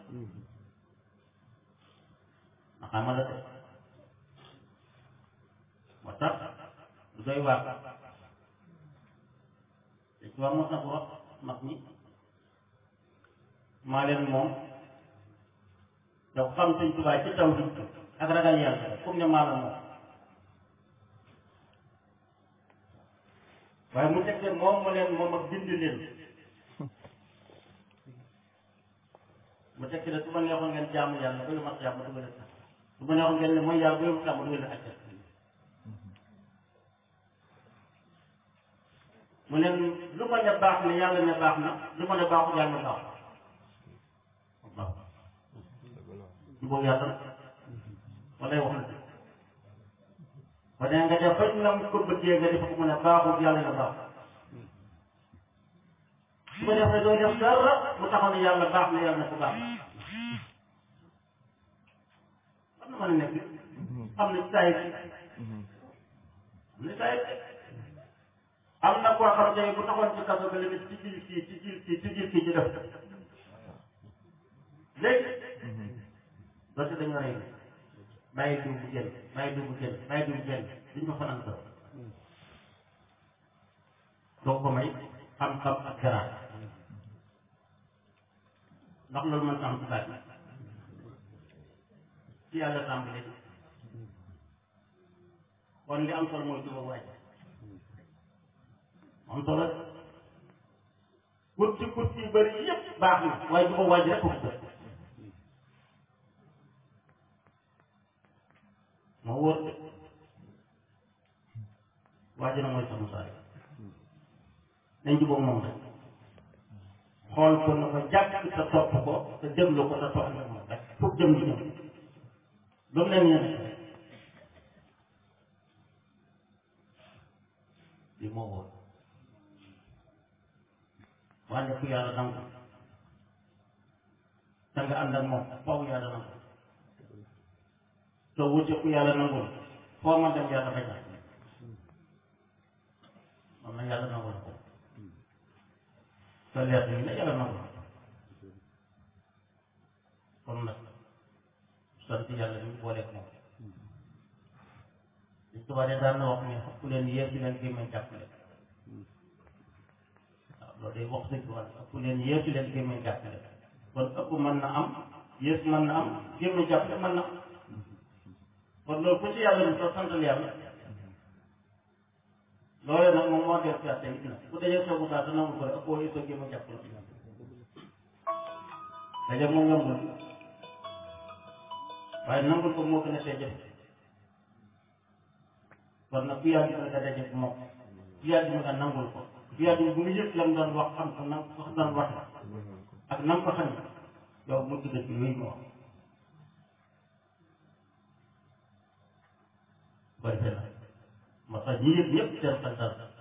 Speaker 1: maqaama la de moo tax lu doy waar te ci war mos na ko wax mag ñi maa leen moom yow xam sëñ Tuubaa ci taw bi ak ragal yàlla comme ne maa la moom waaye mu teg moom mu leen moom ak bind leen mu teg ne su ma neexoon ngeen jaamu yàlla ba lu mat jàmm dugal leen su ma neexoon ngeen ne mooy yàlla ba lu mat jàmm dugal leen àjjana mu ne lu ma ne baax na yàlla ne baax na lu ma ne baaxul yàlla ne baax waaw jubóog yàlla walay wax na ba ne nga def fañ la ko bëggee nga def ko mu ne baaxul yàlla ne baax su ko defee doo def dara mu taxaw ne yàlla baax na yàlla ne ko baax am na mën a nekk am na saa yi am na saa yi am na koo xam ne bu taxoon ci kaso bi la ci jil kii ci jil kii ci jil kii ci def léegi doonte dañoo rey bàyyi diw bu génn bàyyi diw bu génn bàyyi diw bu génn duñ ko fanaan ko doo ko may xam-xam ak garaat ndax loolu mën am ci baat bi ci yàlla tàmbale kon li am solo mooy juba waaj am solo kurti kurti yu bëri yëpp baax na waaye juba waaj rek ko bëgg moo wóor de waaj na mooy sama saay nañ jubóog moom rek xool ko na ko jàpp te topp ko te déglu ko te topp ak moom rek pour jëm di ñëw lu mu leen ñëw li moo wóor waaye ku yàlla nangu te nga ànd ak moom foofu yàlla nangu te wute ku yàlla nangul foo ma dem yàlla bañ moom na yàlla nangul ko te leer ni la yàlla nangul kon nag sant yàlla ñu booleeg moom li tubaab de daan na wax ne ëpp leen yéer ci leen gémmañ jàpp leen waaw loolu day wax dëgg wala ëpp leen yéer ci leen gémmañ jàpp leen kon ëpp mën na am yées mën na am gémmañ jàpp leen mën na am kon loolu ku ci yàlla ni soo santal yàlla loolu nag moom moo def gerte it na bu dajee soogu saa te nangu ko rek ëppoo yéesoo gémmañ jàpp la daje moom yombul waaye nangul ko moo gën a tee jafe kon nag ku yàgg mën nga daje moom ku yàgg mën nga nangul ko ku yàgg bu nga yëpp lam doon wax xam ko nam ko doon wax ak nam ko xam yow mu dugg ci yooyu ma wax bari na moo tax ñi yëg ñëpp seen xel dal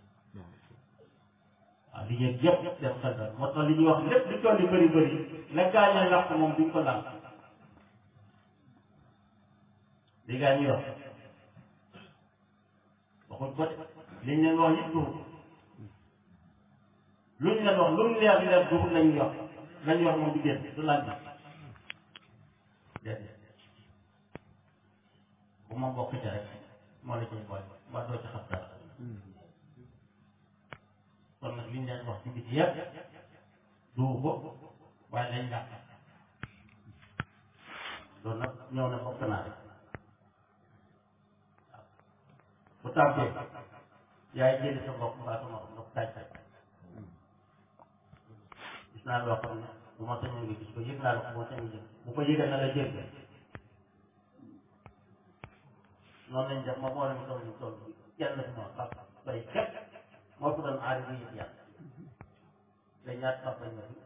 Speaker 1: waaw li yëg yëpp seen xel dal moo tax li ñuy wax lépp li toll bëri bëri la gaañee làq moom duñ ko laal li gaa ñu yor waxuñ ko de liñ leen wax yëpp duxul luñ leen wax lu mu leer leer duxul lañ wax lañ wax moom du génn du laaj bi déedéet bu ma bokk ci rek moo la ciy boole mbaa doo ci xam dara kon nag liñ leen wax ci biti yëpp duxu ko waaye lañ yàq loolu nag ñëw na bokk naa rek bu tàmbee yaay jëli sa bopp mbaa sama ndox taaj taaj gis naa loo xam ne bu ma sañoon nga gis ko yëg naa la ko boo sañoon gis bu ko yëgee na la jël noonu lañ def ma moo leen toll ñu toll kenn fi ma pap bay képp moo fi doon aari bu yëg yàlla te ñaat papa ñoo fi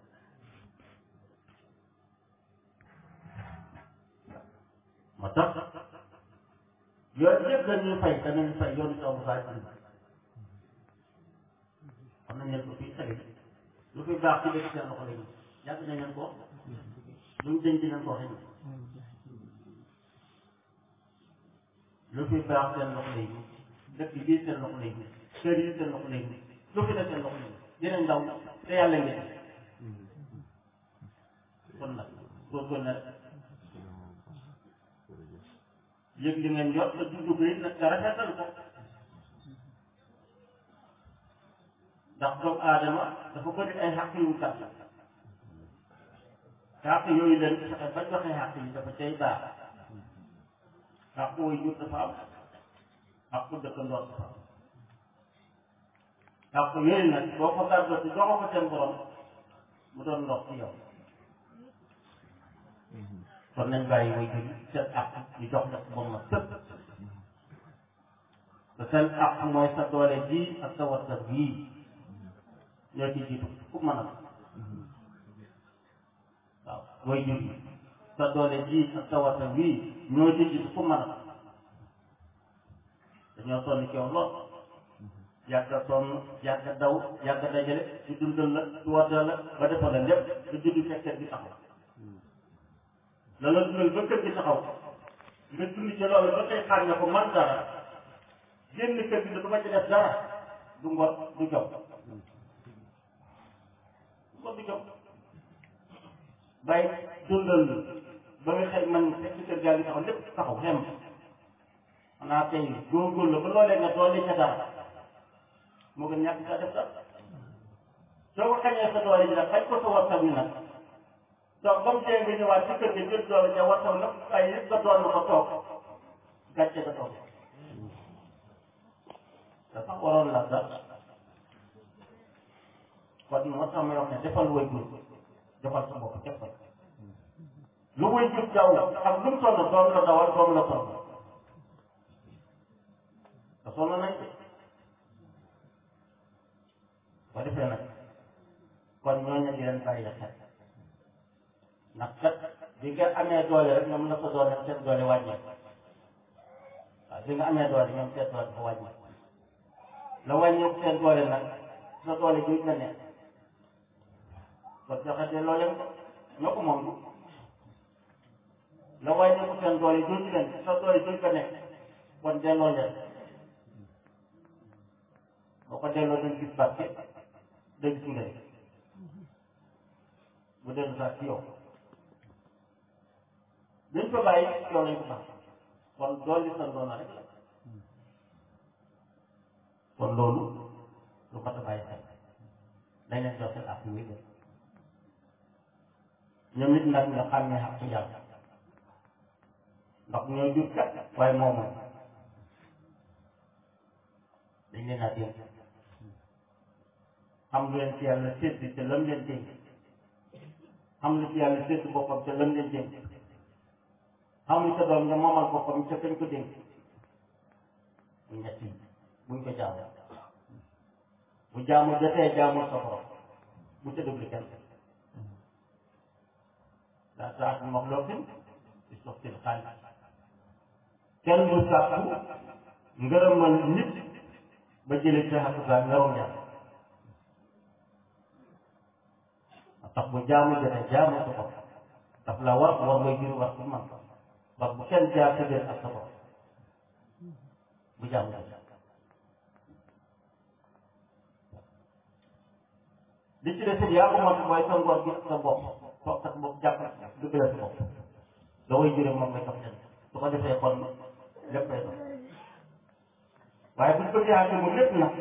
Speaker 1: moo tax yooyu yëpp dañuy fay danañu fay yoonu si amu baay am xam nañ leen ko fii tali lu fi baax ci léegi seen loxo léegi yàgg nañ leen ko luñ denc leen ko xëy lu fi baax seen loxo léegi dëkk bii seen loxo léegi kër yi seen loxo léegi lu fi def seen loxo léegi dinañ ndaw te yàlla ngeen kon nag góorgóorlu na yëg li ngeen yor te dund ko it nag nga rafetal ko ndax doomu aadama dafa bëri ay xàq yu gàtt xàq yooyu leen fexe ba joxe xàq yi dafa cay baax xàq woy jur dafa am xàq dëkkandoor dafa am xàq yooyu nag boo ko gàddoo te joxo ko seen borom mu doon ndox ci yow kon nañ bàyyi way jur seen àq ñu jox la moom ma sëpp te seen àq mooy sa doole ji ak sa warta bii ñoo ci jiitu ku mën a waaw way jur yi sa doole ji ak sa warta bii ñoo ci jiitu ku mën a dañoo sonn ci yow lool yàgg a sonn yàgg a daw yàgg a dajale ci dundal la ci warta la ba defal la lépp nga juddu fekkee gi taxaw la la dundal ba kër gi taxaw nga dund ci loolu ba tey xaar nga ko man dara génn kër gi ne du ma ci def dara du ngor du jom du ngor du jom bàyyi dundal ba nga xëy man fekk kër gaa ngi taxaw lépp taxaw xem xanaa tey góorgóorlu ba loolee nga doole ca dara moo gën ñàkk sa def dara soo ko xañee sa doole ji nag xañ ko sa wartam ni nag donc ba mu dee nga ñëwaat ci kër gi jël doole ja wartaw nag ay yëpp nga doon ko toog gàcce nga toog dafa waroon la sax kon moo tax may wax ne defal way jur defal sa bopp defal lu way jur daw ak lu mu toll doom la dawal doom la toll te sonn nañ ko ba defee nag kon ñooñu di leen bàyyi xel ndax kat bi nga amee doole rek ñoom la ko doole seen doole wàññi waaw bi nga amee doole ñoom seen doole dafa wàññi la wàññi seen doole nag sa doole jooju la nekk kon joxe de loo leen ko ñoo ko moom la wàññi ko seen doole jooju leen sa doole jooju la nekk kon delloo leen boo ko delloo dañ gis barke dañ gis ngeen bu dellu sax ci yow dañ ko bàyyi yow lañ ko baax kon dool li sa doona rek la kon loolu lu mat a bàyyi xel dañ leen jox seen àq yi ñoom it nag nga xam ne àq yàlla ndax ñoo jur kat waaye moom moom dañ leen a dénk xam lu leen ci yàlla sédd te lam leen dénk xam lu ci yàlla sédd boppam te lam leen dénk xam lu sa doom nga moomal boppam te kañ ko dénk bu ñett yi buñ ko jaamu bu jaamu jotee jaamu sa borom bu ca déglu kenn daa saa su mox loo fin di sox seen xaalis kenn du sàkku ngërëmal nit ba jëlee ci xaq gaa ngarum yàlla tax bu jaamu jotee jaamu sa bopp daf la war war mooy jur war ku man parce bu kenn jaar sa biir ak sa bopp bu jaamu jotee li ci des it yaa ko mot mooy sa ngor gi ak sa bopp toog sa bopp jàppal dëggal sa bopp da way jure moom ngay topp leen su ko defee kon lépp lay dox waaye buñ bëggee àgg mu lépp nag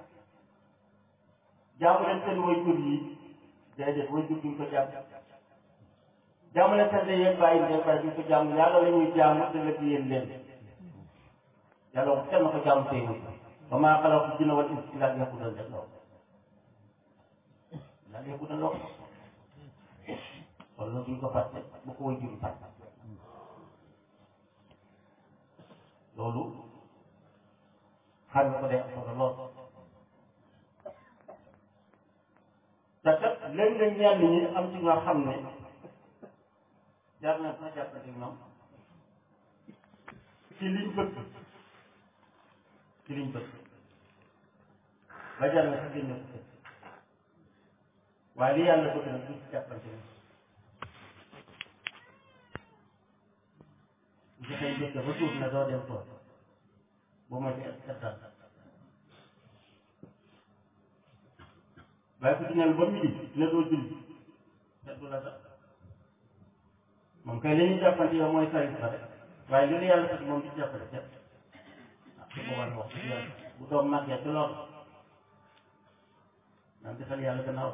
Speaker 1: jaamu leen seen way jur yi déedéet way jur duñ ko jàmm jaamu leen seen yéen bàyyi ndey bàyyi duñ ko jàmm yàlla la ñuy jaamu te lépp yéen leen yàlla wax kenn ko jaamu tey wut ba maa xalaatu jinna wal insa illaa liya'buduun rek loolu illaa liya'buduun loolu kon loolu duñ ko fàtte bu ko way jur fàtte loolu xam nga ko day am solo lool te kat léeg-léeg ñenn ñi am ci nga xam ne jaar na sax jàppante ñoom ci liñ bëgg ci liñ bëgg ba jar na sax génne ko waaye li yàlla bëgg nag du ci jàppante ñoom bu ci xëy jëkk ba suuf na doo dem tool bu ma ci ettal waaye ku ci neen ba midi ne doo julli te du la sax moom kay li ñuy jàppante yow mooy sarit ba rek waaye li la yàlla sax moom di jàppale kenn ah su boobaa wax dëgg yàlla bu doom màggee ci loolu naan defal yàlla gannaaw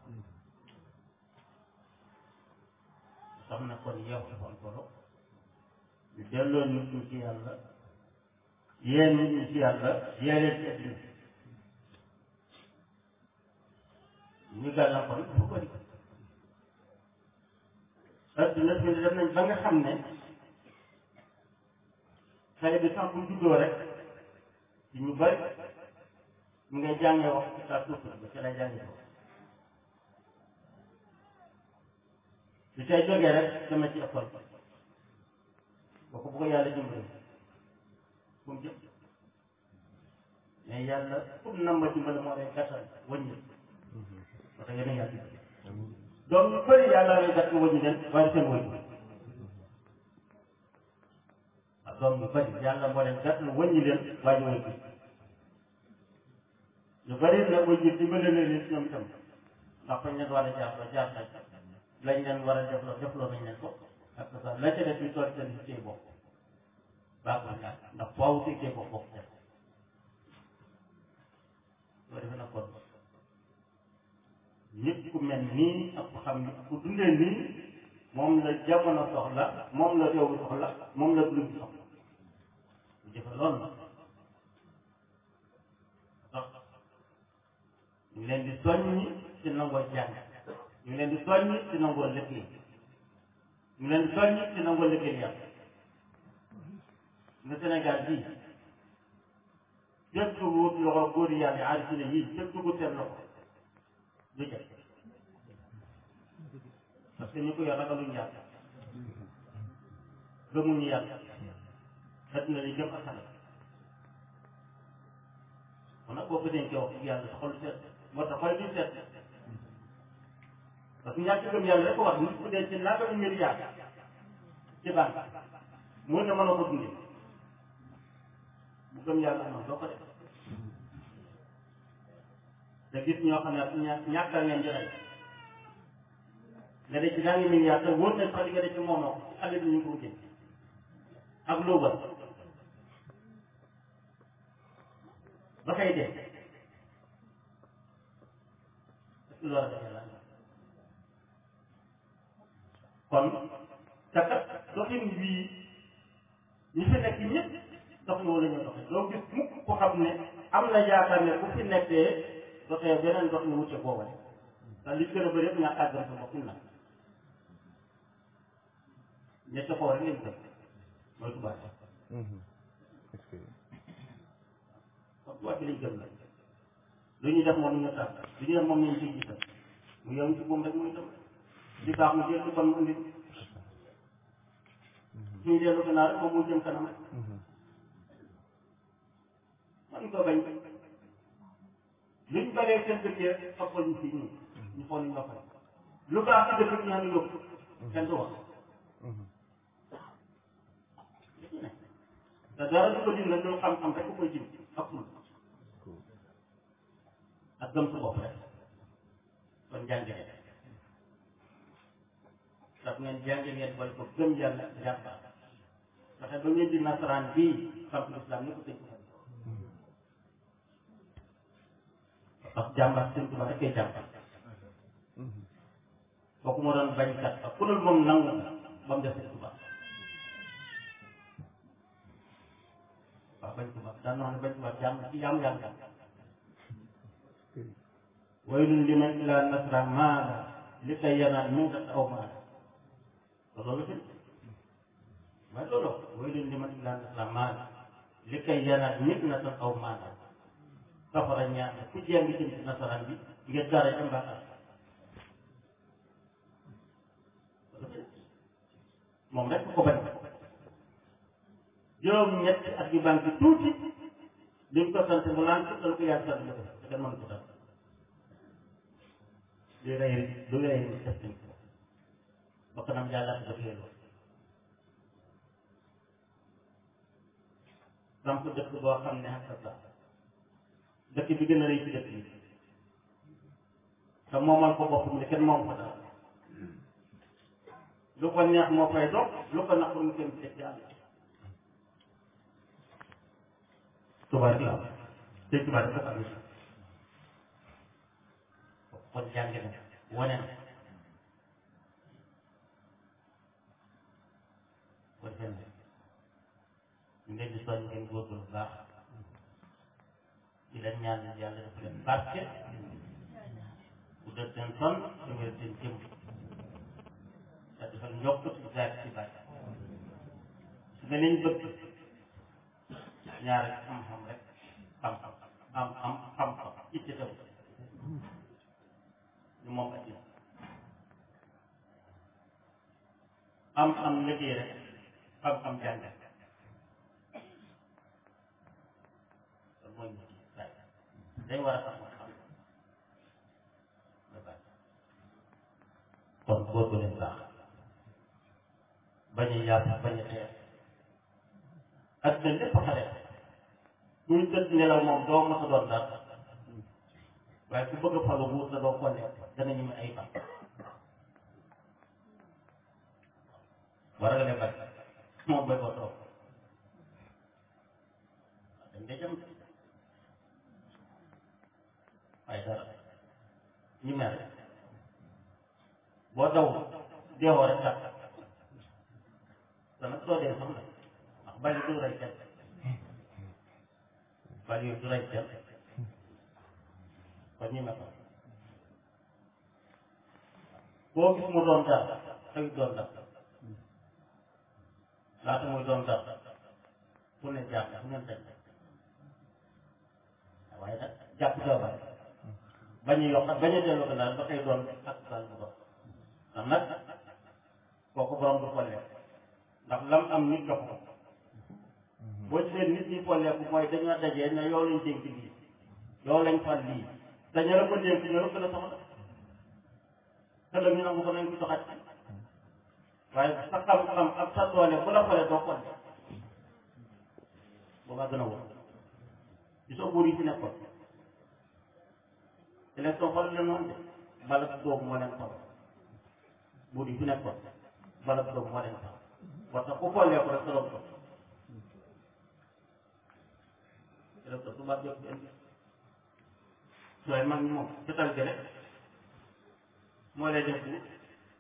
Speaker 1: xam na kon yow dafa am solo ñu delloo nit ñi ci yàlla yéen nit ñi ci yàlla yéeneen ci addina ñu gàllankoor dafa bëri addina bi dem nañ ba nga xam ne xale bi sax bu juddoo rek ci ñu bëri ñu ngay jàngee wax ci saa suuf ba ci lay jàngee ko su cay jógee rek dama ci école boo ko bëgg yàlla dimbali fu mu jëm mais yàlla pour nam ma dimbali moo lay gàttal wëññi parce que yéen a yàlla dimbali donc ñu bëri yàlla lay gàtt wëññi leen waaye seen wëññi ak doom yu bëri yàlla moo leen gàtt wëññi leen waaye wëññi ñu bëri nag wëññi dimbali leen leen ñoom itam ndax fañ leen war a jaar ba jaar nañ lañ leen war a defloo defloo nañ leen ko ak ça la ca def ñu toog seen liggéey bopp baax na ñaar ndax faaw liggéey bopp bokk def loolu defe na kon nit ku mel nii ak ku xam ni ku dundee nii moom la jamono soxla moom la réew mi soxla moom la dund soxla bu jëfe loolu nag tax ñu leen di soññi ci nangoo jàng ñu leen di soññi ci nangoo liggéey ñu leen di soññi ci nangoo liggéey yàlla nga Sénégal bii képp ku wut loxo góor yàlla yi aarifine yii képp ku seen loxo du jël parce que ñu ko yor ragaluñu yàlla gëmuñu yàlla xet na li jëm asana kon nag boo ko dénkee wax dëgg yàlla sa xol seet moo tax xol bi seet parce que ñàkk gëm yàlla rek ko wax nit ku dee ci nangami milliard ci banque mu ne mën a ko dundee bu gëm yàlla amoon doo ko def te gis ñoo xam ne ña ñàkkal ngeen di rey nga def ci nangami milliard te wóor na sax li nga def ci moomoo ko ci àll bi ñu ko wutee ak luuba ba kay dee est-ce que loolu rek yàlla kon te kat doxin bii ñi fi nekk ñëpp doxin wala ñu doxee doo gis mukk ko xam ne am na yaakaar ne bu fi nekkee doxee beneen doxin wuute boobu rek te li gën a bëri yëpp ñàkk a gëm sa bopp na ñett foo rek lañ gëm mooy tubaab kon tubaab bi lañ gëm la lu ñuy def moom ñu tax lu ñuy def moom ñu ciy gisal mu yow ci moom rek muy dem di baax mu jël ci bon mu indi suñu dellu gannaaw rek moom mu jëm kanam rek man ko bañ luñ baree seen dëkk yi toppal ñu fii ñun ñu xool ñu noppal lu baax ci dëkk ñu xam ne yóbbu kenn du wax te dara du ko jëm nag loolu xam-xam rek ku koy jëm ak ful ak gëm sa bopp rek jàngale daf ngeen jànge ngeen boole ko gëm yàlla jàmbaar fexe ba ngeen di nasaraan bii xam islam ni ko tëj ko parce que jàmbaar sëñ Tuubaa rek kay jàmbaar kooku moo doon bañkat ak ku dul moom nangu ba mu def sëñ Tuubaa waaw bañ Tuubaa daan na wax ne bañ Tuubaa jàmm ci jàmm yàlla waylun liman ilaa nasra maala li kay yanaan min kat aw maala loolu fi waaye loolu waylun liman ilaa nasra maala li kay yanaan min na tan aw maala safara ñaar ku jéem bi jëm ci nasaraan bi ngir dara ca mbaaxal moom rek ko bañ juróom ñetti at yu banque tuuti liñ ko sant mu laan ko dal ko yàgg sant ko te kenn mën ko dal du rey du rey def nañ ko ba kanam yàlla ko def leen samp dëkk boo xam ne ak sa dëkk bi gën a rëy ci dëkk bi te moomal ko boppam ne kenn moom ko dara lu ko neex moo fay dox lu ko naqul mu kenn teg yàlla tubaab la te tubaab dafa am kon jàng na wane na kon seen ñu leen di soñ ngeen góorgóorlu bu baax di leen ñaan yàlla dafa leen barke bu dee seen son te wér seen jëm te defal yokk ci zaat ci bàyyi su nga leen bëgg ñaari xam-xam rek xam-xam am am xam-xam itte taw ñu moom ak am am liggéey rek xam-xam jàng loolu mooy ñu bàyyi day war a xam xam nga bàyyi kon góor gu leen baax bañ a yàpp bañ a teer ak ne lépp xale kuy tëdd nelaw moom doo mos a doon dara waaye ku bëgg a falu buur la doo ko nekk dana ñu ay fan war nga leen bañ moom bay ko toog dañ day jëm waaye dara ñu mer boo daw deewoo rek tax te nag soo dee sax nag ndax bali du rey kenn bali yooyu du rey kenn kon ñu metal boo gis mu doon dara xëy doon dara laata muy doon dara fu ne jàpp fu ne teg waaye nag jàpp doobaay bañ a yokk bañ a delloo gannaaw ba tey doon ak daal bu dox ndax nag kooku borom du follee ndax lam am nit jox ko boo gisee nit ñi folleeku mooy dañoo dajee ne yow lañ dénk lii yow lañ fal lii dañu la ko dénk ñu la gën a soxla ëllëg ñu nangu ko nañ ko doxat waaye sa xam-xam ak sa doole bu la folee doo folle boobaa gën a wóor gisoo buur yi fi nekkoon élection xool leen noonu de balak doomu moo leen xool buur yi fi nekkoon balak doomu moo leen xool parce que ku follee ko rek sa doom ko élection tubaab yëpp indi sooy mag ñi moom fetal gi rek moo lay def buur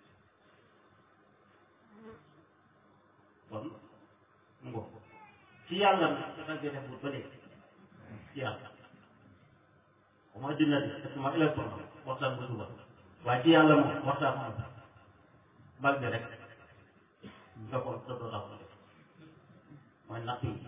Speaker 1: kon ngo ci yàlla nag fetal gi def buur ba léegi ci yàlla mooy dina di parce que ma élection waxtaan bu suba waaye ci yàlla moom waxtaan moom bal bi rek nga ko sa doo tax mooy natt yi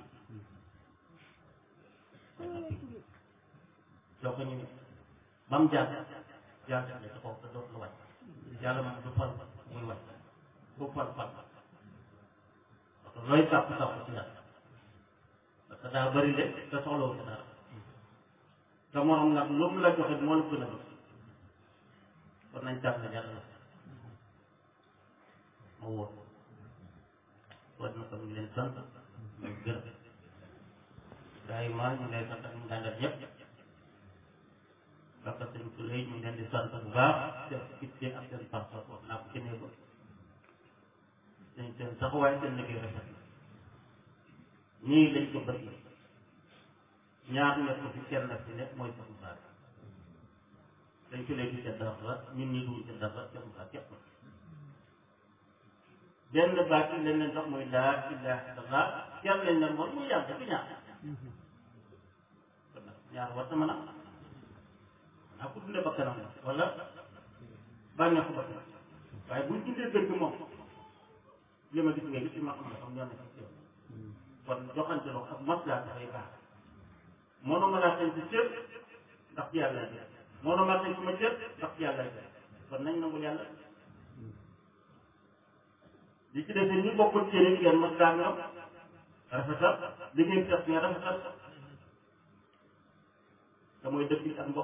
Speaker 1: mooy natt yi soo ko ñëwee ba mu jaar jaar def sa kaw sa doot la wàcc yàlla moom du fal muy wàcc du fal fal parce que looy sàpp sàpp ci yàlla parce que daa bëri de te soxlawul ko dara te morom nag lu mu la joxe moo la gën a gis kon nañ tànn yàlla la ma wóor kon nag ñu leen sant ñu gërëm gars yi maa ñu lay sant ak ñu dàngal ñëpp parce que sëñ Touré ñu ngi leen di sant bu baax seen itte ak seen pas-pas wax naa ko ci néegu seen seen taxawaay seen liggéey rafet na ñii lañ ko bëgg ñaar nekk fi kenn fi nekk mooy sax Moussa dañ ko léegi ca dara ñun ñi dugg ca dara ca Moussa képp benn baat yi lañ leen jox mooy laa ilaha illallah kenn lañ leen moom muy yàlla du ñaar kon nag ñaar war na mën a naa ko dundee bakkanam la wala bànneexu bakkanam waaye buñ dundee dëgg moom li ma gis nga gis ci ma xam ne xam ñoo nekk ci yow kon joxante loxo ak maslaa dafay baax mënuma laa xëy ci cër ndax ci yàlla lay mënuma xëy ci ma cër ndax ci yàlla lay kon nañ nangul yàlla li ci defee ñu bokkul cër yi ngeen maslaa nga rafetal li ngeen def ngeen rafetal te mooy dëkk bi ak mbokk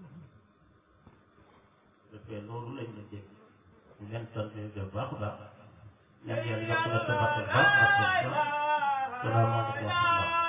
Speaker 1: defee loolu lañ la dégg ñu leen sant bu baax a baax ñaan yàlla yokk la tabax bu baax ak salaamaaleykum wa rahmatulah